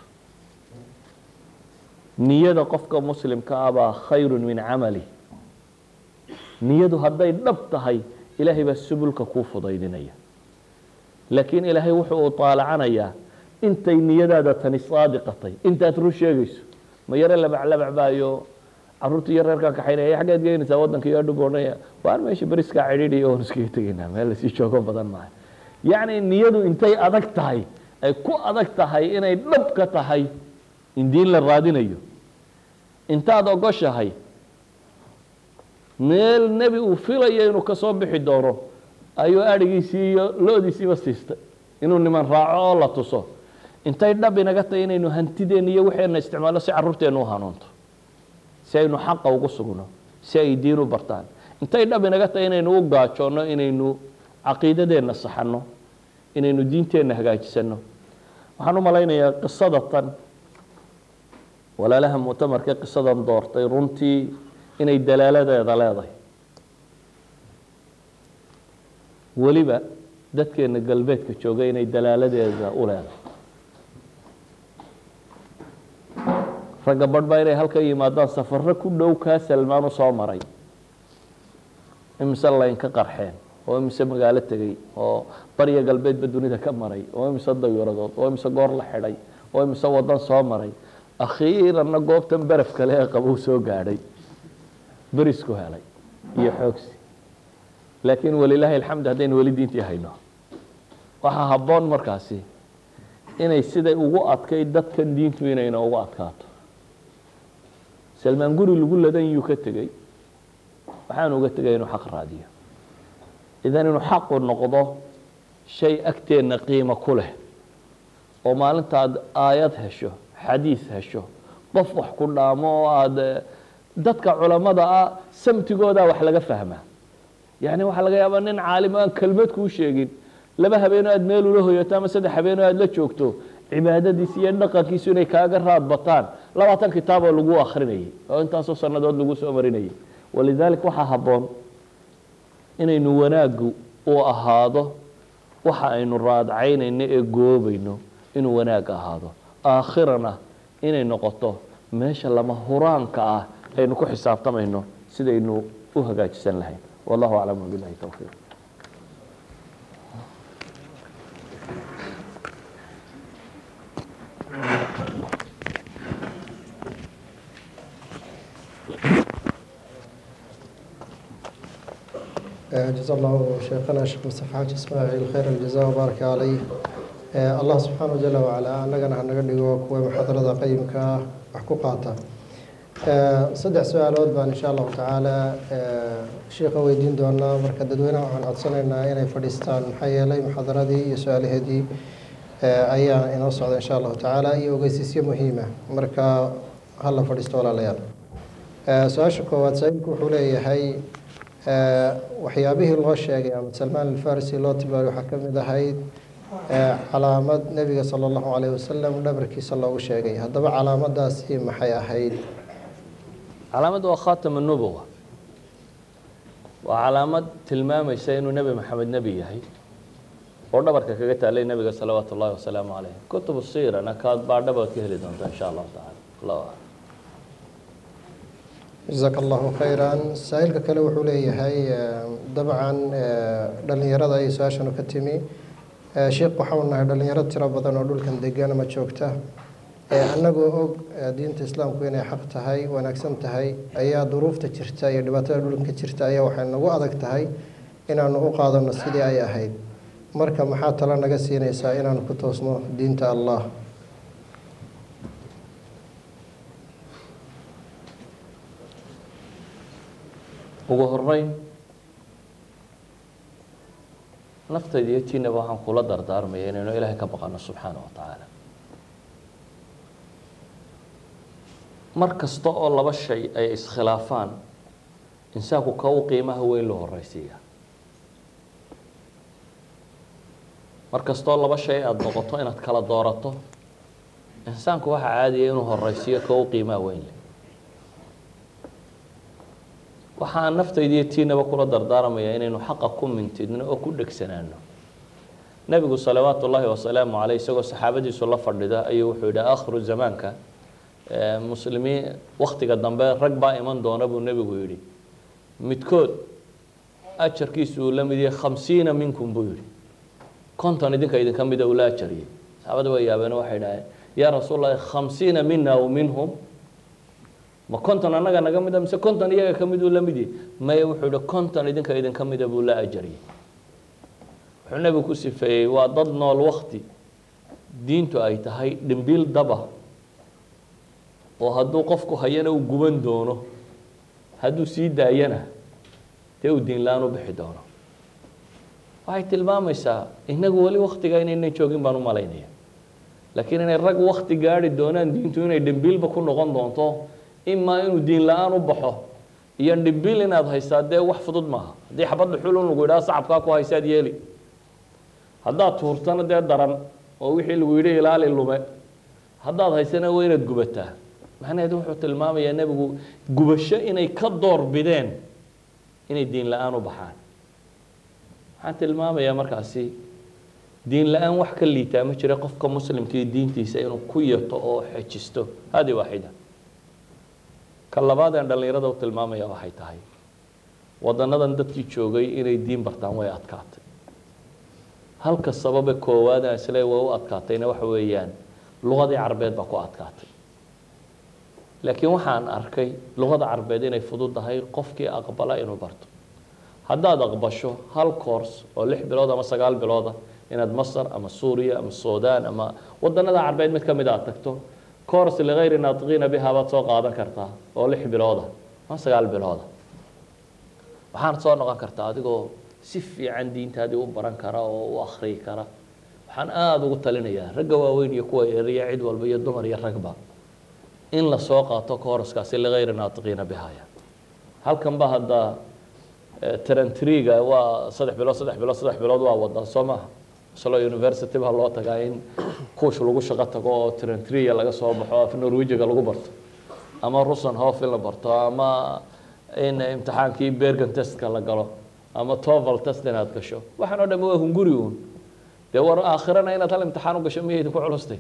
niyada qofka muslimka ah baa khayru min camali niyadu hadday dhab tahay ilaahay baa subulka kuu fudaydinaya laakiin ilaahay wuxuu u taalacanayaa intay niyadaada tani saadiqatay intaad run sheegayso ma yare labaclabac baayo caruurta iyo reerkaan kaxaynaya xaggeed geynaysaa waddanka iyo adhug odhanaya waan meesha beriskaa cidhiidhiya oon iskaga tegaynaa meel lasii joogo badan maaha yacni niyadu intay adag tahay ay ku adag tahay inay dhab ka tahay in diin la raadinayo intaad ogoshahay meel nebi uu filayo inuu kasoo bixi doono ayuu adhigiisii iyo lo-diisiiba siistay inuu niman raaco oo la tuso intay dhab inaga tahay inaynu hantideenna iyo waxeena isticmaalno si carruurteenna u hanuunto si aynu xaqa ugu sugno si ay diin u bartaan intay dhab inaga tahay inaynu u gaajoonno inaynu caqiidadeenna saxanno inaynu diinteenna hagaajisano waxaan u malaynayaa qisada tan walaalaha muctamarka qisadan doortay runtii inay dalaaladeeda leedahay weliba dadkeena galbeedka jooga inay dalaaladeeda u leedahay ragga badh baa inay halka yimaadaan safaro ku dhow kaa salmaan u soo maray imise layn ka qarxeen oo imise magaalo tegey oo barya galbeedba dunida ka maray oo imise dayuradood oo imise goor la xidhay oo imise wadan soo maray akhiiranna goobtan beraf kale ee qabow soo gaadhay berisku helay iyo xoogsi laakiin walilaahi alxamd haddaynu weli diintii hayno waxaa habboon markaasi inay siday ugu adkay dadkan diintu inayna ugu adkaato salmaan guri lagu ladan yuu ka tegey waxaanu uga tegay inuu xaq raadiyo idan inuu xaqu noqdo shay agteenna qiimo ku leh oo maalintaad aayad hesho xadiis hesho qof wax ku dhaamo oo aada dadka culammada ah samtigoodaa wax laga fahmaa yacni waxaa laga yaabaa nin caalim aan kelmad kuu sheegin laba habeenoo aad meel ula hoyato ama saddex habeenoo aad la joogto cibaadadiisi iyo dhaqankiisu inay kaaga raad bataan labaatan kitaaboo lagu akrinayay oo intaasoo sannadood lagu soo marinayay walidaalika waxaa habboon inaynu wanaaggu uu ahaado waxa aynu raadcaynayno ee goobayno inuu wanaag ahaado aakhirana inay noqoto meesha lama huraanka ah aynu ku xisaabtamayno sidaynu u hagaajisan lahayn wallahu aclam wabilahi towfiiq جزا الله شيخنا الشيخ مصطفى حاج اسماعيل خير الجزاء وبارك عليه الله سبحانه جل وعلا annagana hanaga dhigo kuwa muxaadarada qayimka ah wax ku qaata saddex su-aalood baan insha allahu tacaala sheikha weydiin doonaa marka dadweynaha waxaan codsanaynaa inay fadhiistaan maxaa yeelay muxaadaradii iyo su-aalaheedii ayaa inoo socda insha allahu tacaala iyo ogeysiisyo muhiima marka hala fadhiisto walaalayaal su-aasha koowaad saa-iilku wuxuu leeyahay waxyaabihii loo sheegay ama salmaan alfarisi loo tilmaamay waxaa ka mid ahayd calaamad nebiga sala allahu calayh wasalam dhabarkiisa loogu sheegay haddaba calaamadaasi maxay ahayd calaamadda waa khaatama nubuwa waa calaamad tilmaamaysa inuu nebi maxamed nebi yahay oo dhabarka kaga taalay nebiga salawaatu ullahi wasalaamu calayh kutubu siirana kaad baadhabaad ka heli doonta insha allahu tacala allahu aclam jazaaka allahu khayran saa-iilka kale wuxuu leeyahay dabcan dhalinyarada ay su-aashanu ka timi sheikh waxaanu nahay dhalinyaro tiro badan oo dhulkan degan ama joogta annagoo og diinta islaamku inay xaq tahay wanaagsan tahay ayaa duruufta jirta iyo dhibaatada dhulka jirta ayaa waxay nagu adag tahay inaanu u qaadano sidii ay ahayd marka maxaa talo naga siinaysaa inaanu ku toosno diinta allah ugu horeyn naftayda iyo tiinaba waxaan kula dardaarmaya inaynu ilaahay ka baqano subxaana wa tacaala mar kasta oo laba shay ay iskhilaafaan insaanku ka u qiimaha weyn loo horeysiiya mar kastoo laba shay aada noqoto inaad kala doorato insaanku waxaa caadiya inuu horeysiiyo ka u qiimaha weyn leh waxaan naftayda iyo tiinaba kula dardaarmaya inaynu xaqa ku mintidno oo ku dhegsanaano nebigu salawaatu ullaahi wasalaamu caleyh isagoo saxaabadiisu la fadhida ayuu wuxuu yidhi aakhiru zamaanka muslimiin waktiga dambe rag baa iman doona buu nebigu yidhi midkood ajarkiisu uu la mid yahay khamsiina minkum buu yihi konton idinka idinka mida uu la ajariyey saxaabada waa yaabeen waxay dhaheen yaa rasuul lahi khamsiina mina w minhum ma konton annaga naga mida mise konton iyaga ka mid uu la mid yahay maya wuxuu yihi konton idinka idinka mida buu la ajariyey wuxuu nebigu ku sifeeyey waa dad nool wakti diintu ay tahay dhimbiil daba oo hadduu qofku hayana uu guban doono hadduu sii daayana dee uu diin la-aan u bixi doono waxay tilmaamaysaa inagu weli waktiga inaynan joogin baan u malaynaya laakiin inay rag wakti gaari doonaan diintu inay dhimbiilba ku noqon doonto imaa inuu diin la-aan u baxo iyo dhimbiil inaad haysaa dee wax fudud maaha haddii xabadda xulun lagu yidhaha sacabkaa ku haysaad yeeli haddaad tuurtana dee daran oo wixii lagu yidhi ilaali lume haddaad haysana waa inaad gubataa macnaheedu wuxuu tilmaamayaa nebigu gubasho inay ka door bideen inay diin la-aan u baxaan waxaan tilmaamayaa markaasi diin la-aan wax ka liitaa ma jira qofka muslimkii diintiisa inuu ku yato oo xejisto hadi waaxida ka labaad aan dhallinyarada u tilmaamaya waxay tahay wadanadan dadkii joogay inay diin bartaan way adkaatay halka sababe koowaad aan isle way u adkaatayna waxa weeyaan luqadii carbeed baa ku adkaatay laakiin waxaan arkay luqada carbeed inay fududdahay qofkii aqbala inuu barto haddaad aqbasho hal course oo lix bilood ama sagaal bilooda inaad masar ama suuriya ama sudan ama wadanada carbeed mid ka mid aad tagto course ligayri naatiqiina biha baad soo qaadan kartaa oo lix bilooda ama sagaal bilooda waxaana soo noqon kartaa adigoo si fiican diintaadii u baran kara oo u akriyi kara waxaan aada ugu talinayaa ragga waaweyn iyo kuwa eriya cid walba iyo dumar iyo ragba in lasoo qaato courskaasi ligayri naatiqiina bihaya halkan ba hadda trentriga waa saddex bilood saddex bilood saddex bilood waa wadaa soo maaha slo university baa loo tagaa in kuush lagu shaqo tago oo trentria laga soo baxo af norwejiga lagu barto ama rusan hof in la barto ama in imtixaankii bergen testka la galo ama toval test inaad gasho waxaan o dham waa hunguri uun dee war aakhirana inaad hal imtixaan u gasho miya idinku culustay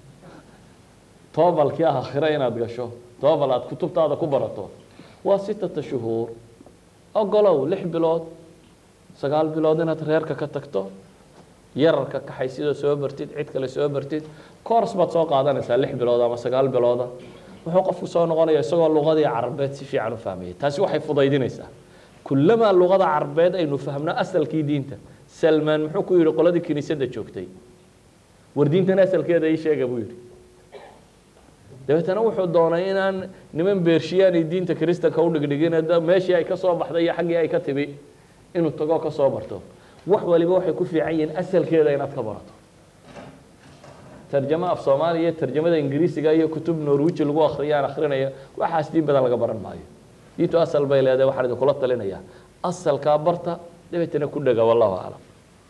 tovalkii aakhira inaad gasho toval aad kutubtaada ku barato waa sittata shuhuur ogolow lix bilood sagaal bilood inaad reerka ka tagto yararka kaxaysidoo soo bartid cid kale soo bartid cours baad soo qaadanaysaa lix bilood ama sagaal bilooda wuxuu qofku soo noqonaya isagoo luqadii carbeed si fiican u fahmayay taasi waxay fudaydinaysaa kulamaa luqada carbeed aynu fahmno asalkii diinta salmaan muxuu ku yihi qoladii kiniisadda joogtay war diintan asalkeeda ii sheega buu yihi dabeetana wuxuu doonay inaan niman beershiyaani diinta kristanka u dhigdhigin meeshii ay ka soo baxday iyo xaggii ay ka timi inuu tago ka soo barto wax waliba waxay ku fiican yihiin asalkeeda inaad ka barato tarjamo af soomaaliya iyo tarjamada ingiriisiga iyo kutub norwiji lagu akriyo aan akrinaya waxaas diin badan laga baran maayo diintu asal bay leedahay waxaan idinkula talinayaa asalkaa barta dabeetana ku dhega wallahu aclam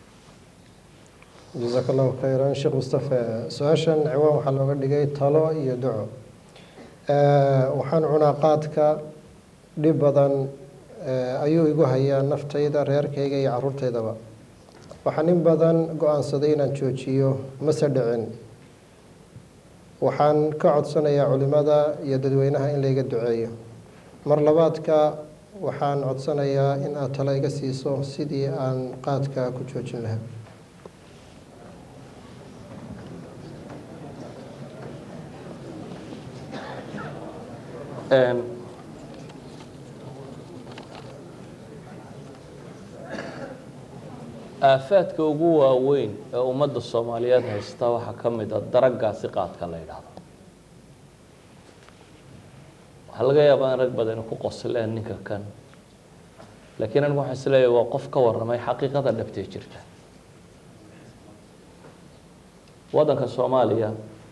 jazaak allahu khayran sheekh mustafe su-aashan ciwaan waxaa looga dhigay talo iyo duco waxaan cunaa qaadka dhib badan ayuu igu hayaa naftayda reerkayga iyo caruurtaydaba waxaan in badan go-aansaday inaan joojiyo mase dhicin waxaan ka codsanayaa culimada iyo dadweynaha in layga duceeyo mar labaadka waxaan codsanayaa in aad talo iga siiso sidii aan qaadka ku joojin lahaa aafaadka ugu waaweyn ee ummadda soomaaliyeed haysta waxaa ka mid a daragaasi qaadka la yidhaahdo waxaa laga yaabaa in rag badani ku qosleen ninka kan laakiin anigu waxaan isleeyahay waa qof ka warramay xaqiiqada dhabtee jirta waddanka soomaaliya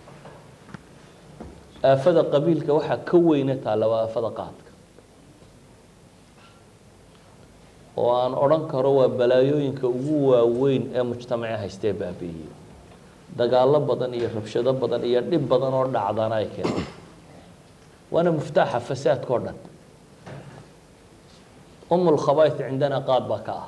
aafada qabiilka waxaa ka weyna taalla waa aafada qaadka oo aan odhan karo waa balaayooyinka ugu waaweyn ee mujtamaca haystee baabi'iyey dagaallo badan iyo rabshado badan iyo dhib badan oo dhacdana ay keentay waana muftaaxa fasaadka o dhan umul khabaith cindana qaad baa ka ah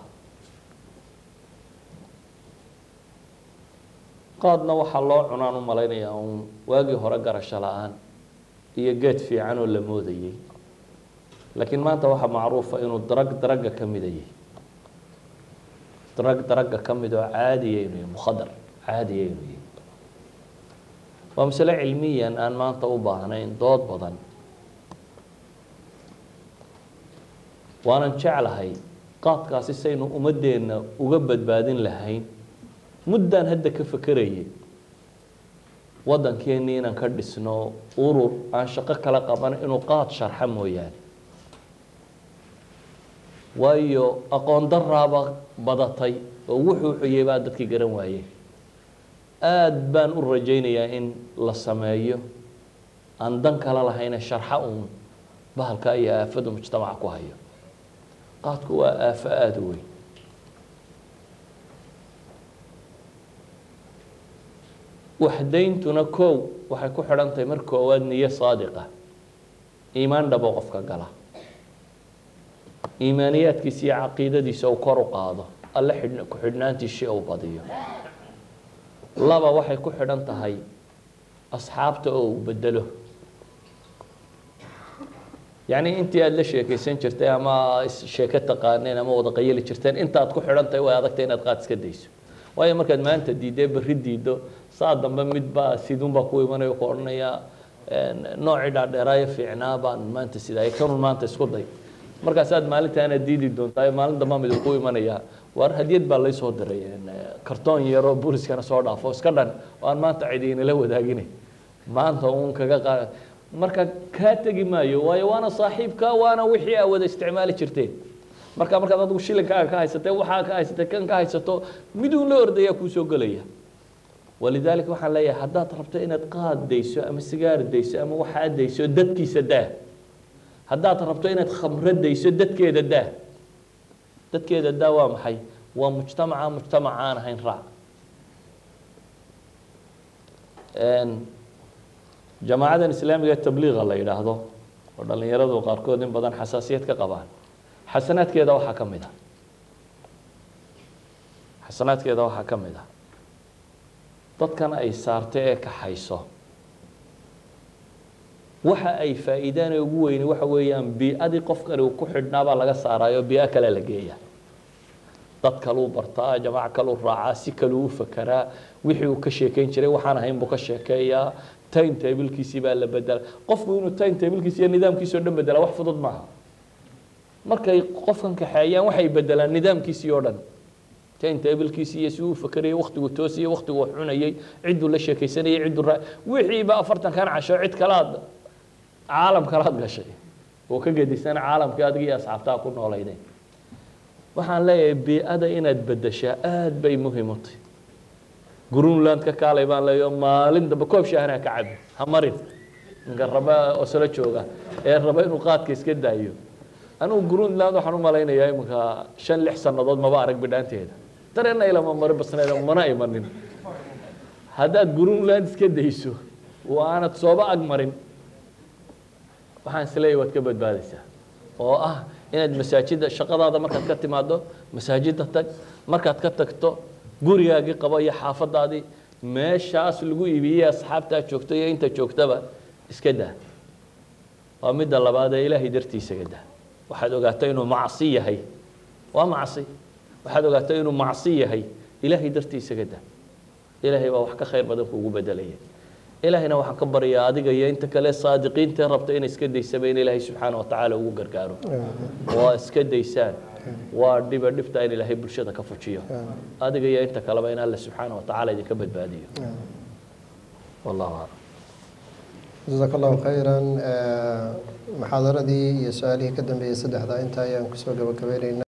qaadna waxaa loo cunaan u malaynayaa uun waagii hore garasho la-aan iyo geed fiican oo la moodayey laakiin maanta waxaa macruufa inuu darag daragga ka mida yahay darag daragga ka mid oo caadiya inuu yahay mukhadar caadiya inuu yahay waa masale cilmiyan aan maanta u baahnayn dood badan waanan jeclahay qaadkaasi saynu ummadeenna uga badbaadin lahayn muddaan hadda ka fakerayay waddankeennii inaan ka dhisno urur aan shaqo kala qaban inuu qaad sharxa mooyaane waayo aqoon daraaba badatay oo wuxuu xuyay baa dadkii garan waayeen aada baan u rajaynayaa in la sameeyo aan dan kala lahayne sharxa uun bahalka iyo aafadu mujtamaca ku hayo qaadku waa aafo aada u weyn waxdayntuna kow waxay ku xidhan tahay mar koowaad niyo saadiqa iimaan dhabo qofka gala iimaaniyaadkiisa iyo caqiidadiisa uu kor u qaado alle xidh ku xidhnaantiisii uu badiyo laba waxay ku xidhan tahay asxaabta oo uu bedelo yacni intii aada la sheekaysan jirtay ama sheeko taqaaneen ama wada qayali jirteen intaad ku xidhan tahay way adagtay inaad qaad iska dayso waayo markaad maanta diidee berri diido saa dambe midbaa sidunbaa ku imanayo ku odhanaya noocii dhaadheeraayo fiicnaa baan maanta sidaay kanun maanta isku day markaasaad maalintaana diidi doontaa maalin dambaa mid ku imanaya waar hadiyad baa laysoo diray kartoon yaroo booliskana soo dhaafo iska dhan oo aan maanta cidi inala wadaagina maanta uun kaga qaad marka kaa tegi maayo waayo waana saaxiibka waana wixii aa wada isticmaali jirteen marka markaad adigu shilinkaaga ka haysatee waxaa ka haysatee kan ka haysato miduun la ordayaa kuusoo gelaya walidaalika waxaan leeyahay haddaad rabto inaad qaad dayso ama sigaar dayso ama waxaa dayso dadkiisa daa haddaad rabto inaad khamro dayso dadkeeda daa dadkeeda daa waa maxay waa mujtamaca mujtamac aan ahayn raac jamaacadan islaamiga ee tabliiqa la yidhaahdo oo dhallinyaradu qaarkood in badan xasaasiyad ka qabaan xasanaadkeeda waxaa ka mid a xasanaadkeeda waxaa ka mid a dadkan ay saartay ee kaxayso waxa ay faa'iidaan ee ugu weyni waxa weeyaan bii-adii qofkani uu ku xidhnaabaa laga saaraayo bii-o kale la geeya dad kaluu bartaa jamaac kaluu raacaa si kaluu u fakeraa wixii uu ka sheekeyn jiray waxaan ahayn buu ka sheekeeyaa time tablkiisii baa la bedela qofku inuu time tablkiisi iyo nidaamkiisi o dhan bedela wax fudud maaha markay qofkan kaxeeyaan waxay bedelaan nidaamkiisii oo dhan time tablkiisii iyo si uu fakerayay waktigu toosiyey waktigu wax cunayey cidduu la sheekaysanayay cidduu ra wixiiba afartankan casho cid kalaad caalam kalaad gashay oo ka gedisan caalamkii adiga iyo asxaabtaha ku noolaydeen waxaan leeyahay bii-ada inaad bedeshaa aada bay muhiim u tahy grunland ka kaalay baan leeyo maalin dambe koob shaahna ka cabi ha marin ninka raba oslo jooga ee raba inuu qaadka iska daayo anugu grunland waxaan u malaynayaa iminka shan lix sannadood maba arag bidhaanteeda dareenna ilama marin basneeda mana imanin haddaad grunland iska dayso oo aanad sooba ag marin waxaan isleeyahy waad ka badbaadaysaa oo ah inaad masaajidda shaqadaada markaad ka timaado masaajidda tag markaad ka tagto gurigaagii qabo iyo xaafadaadii meeshaas lagu iibiyey asxaabtaa joogto iyo inta joogtaba iska daa waa midda labaad ee ilaahay dartiisaga daa waxaad ogaatay inuu macsi yahay waa macsi waxaad ogaatay inuu macsi yahay ilaahay dartiisaga daa ilaahay baa wax ka khayr badan kuugu bedelaya ilaahayna waxaan ka baryaa adiga iyo inta kale saadiqiintae rabta inay iska daysaba in ilaahay subxaana wa tacaala ugu gargaaro waa iska daysaan waa dhiba dhibta in ilaahay bulshada ka fujiyo adiga iyo inta kaleba in alle subxaana wa tacaala idinka badbaadiyo wallahu aclam jazaak allahu khayran muxaadaradii iyo su-aalihii ka dambeeyey saddexdaa inta ayaan kusoo gabagabeynayna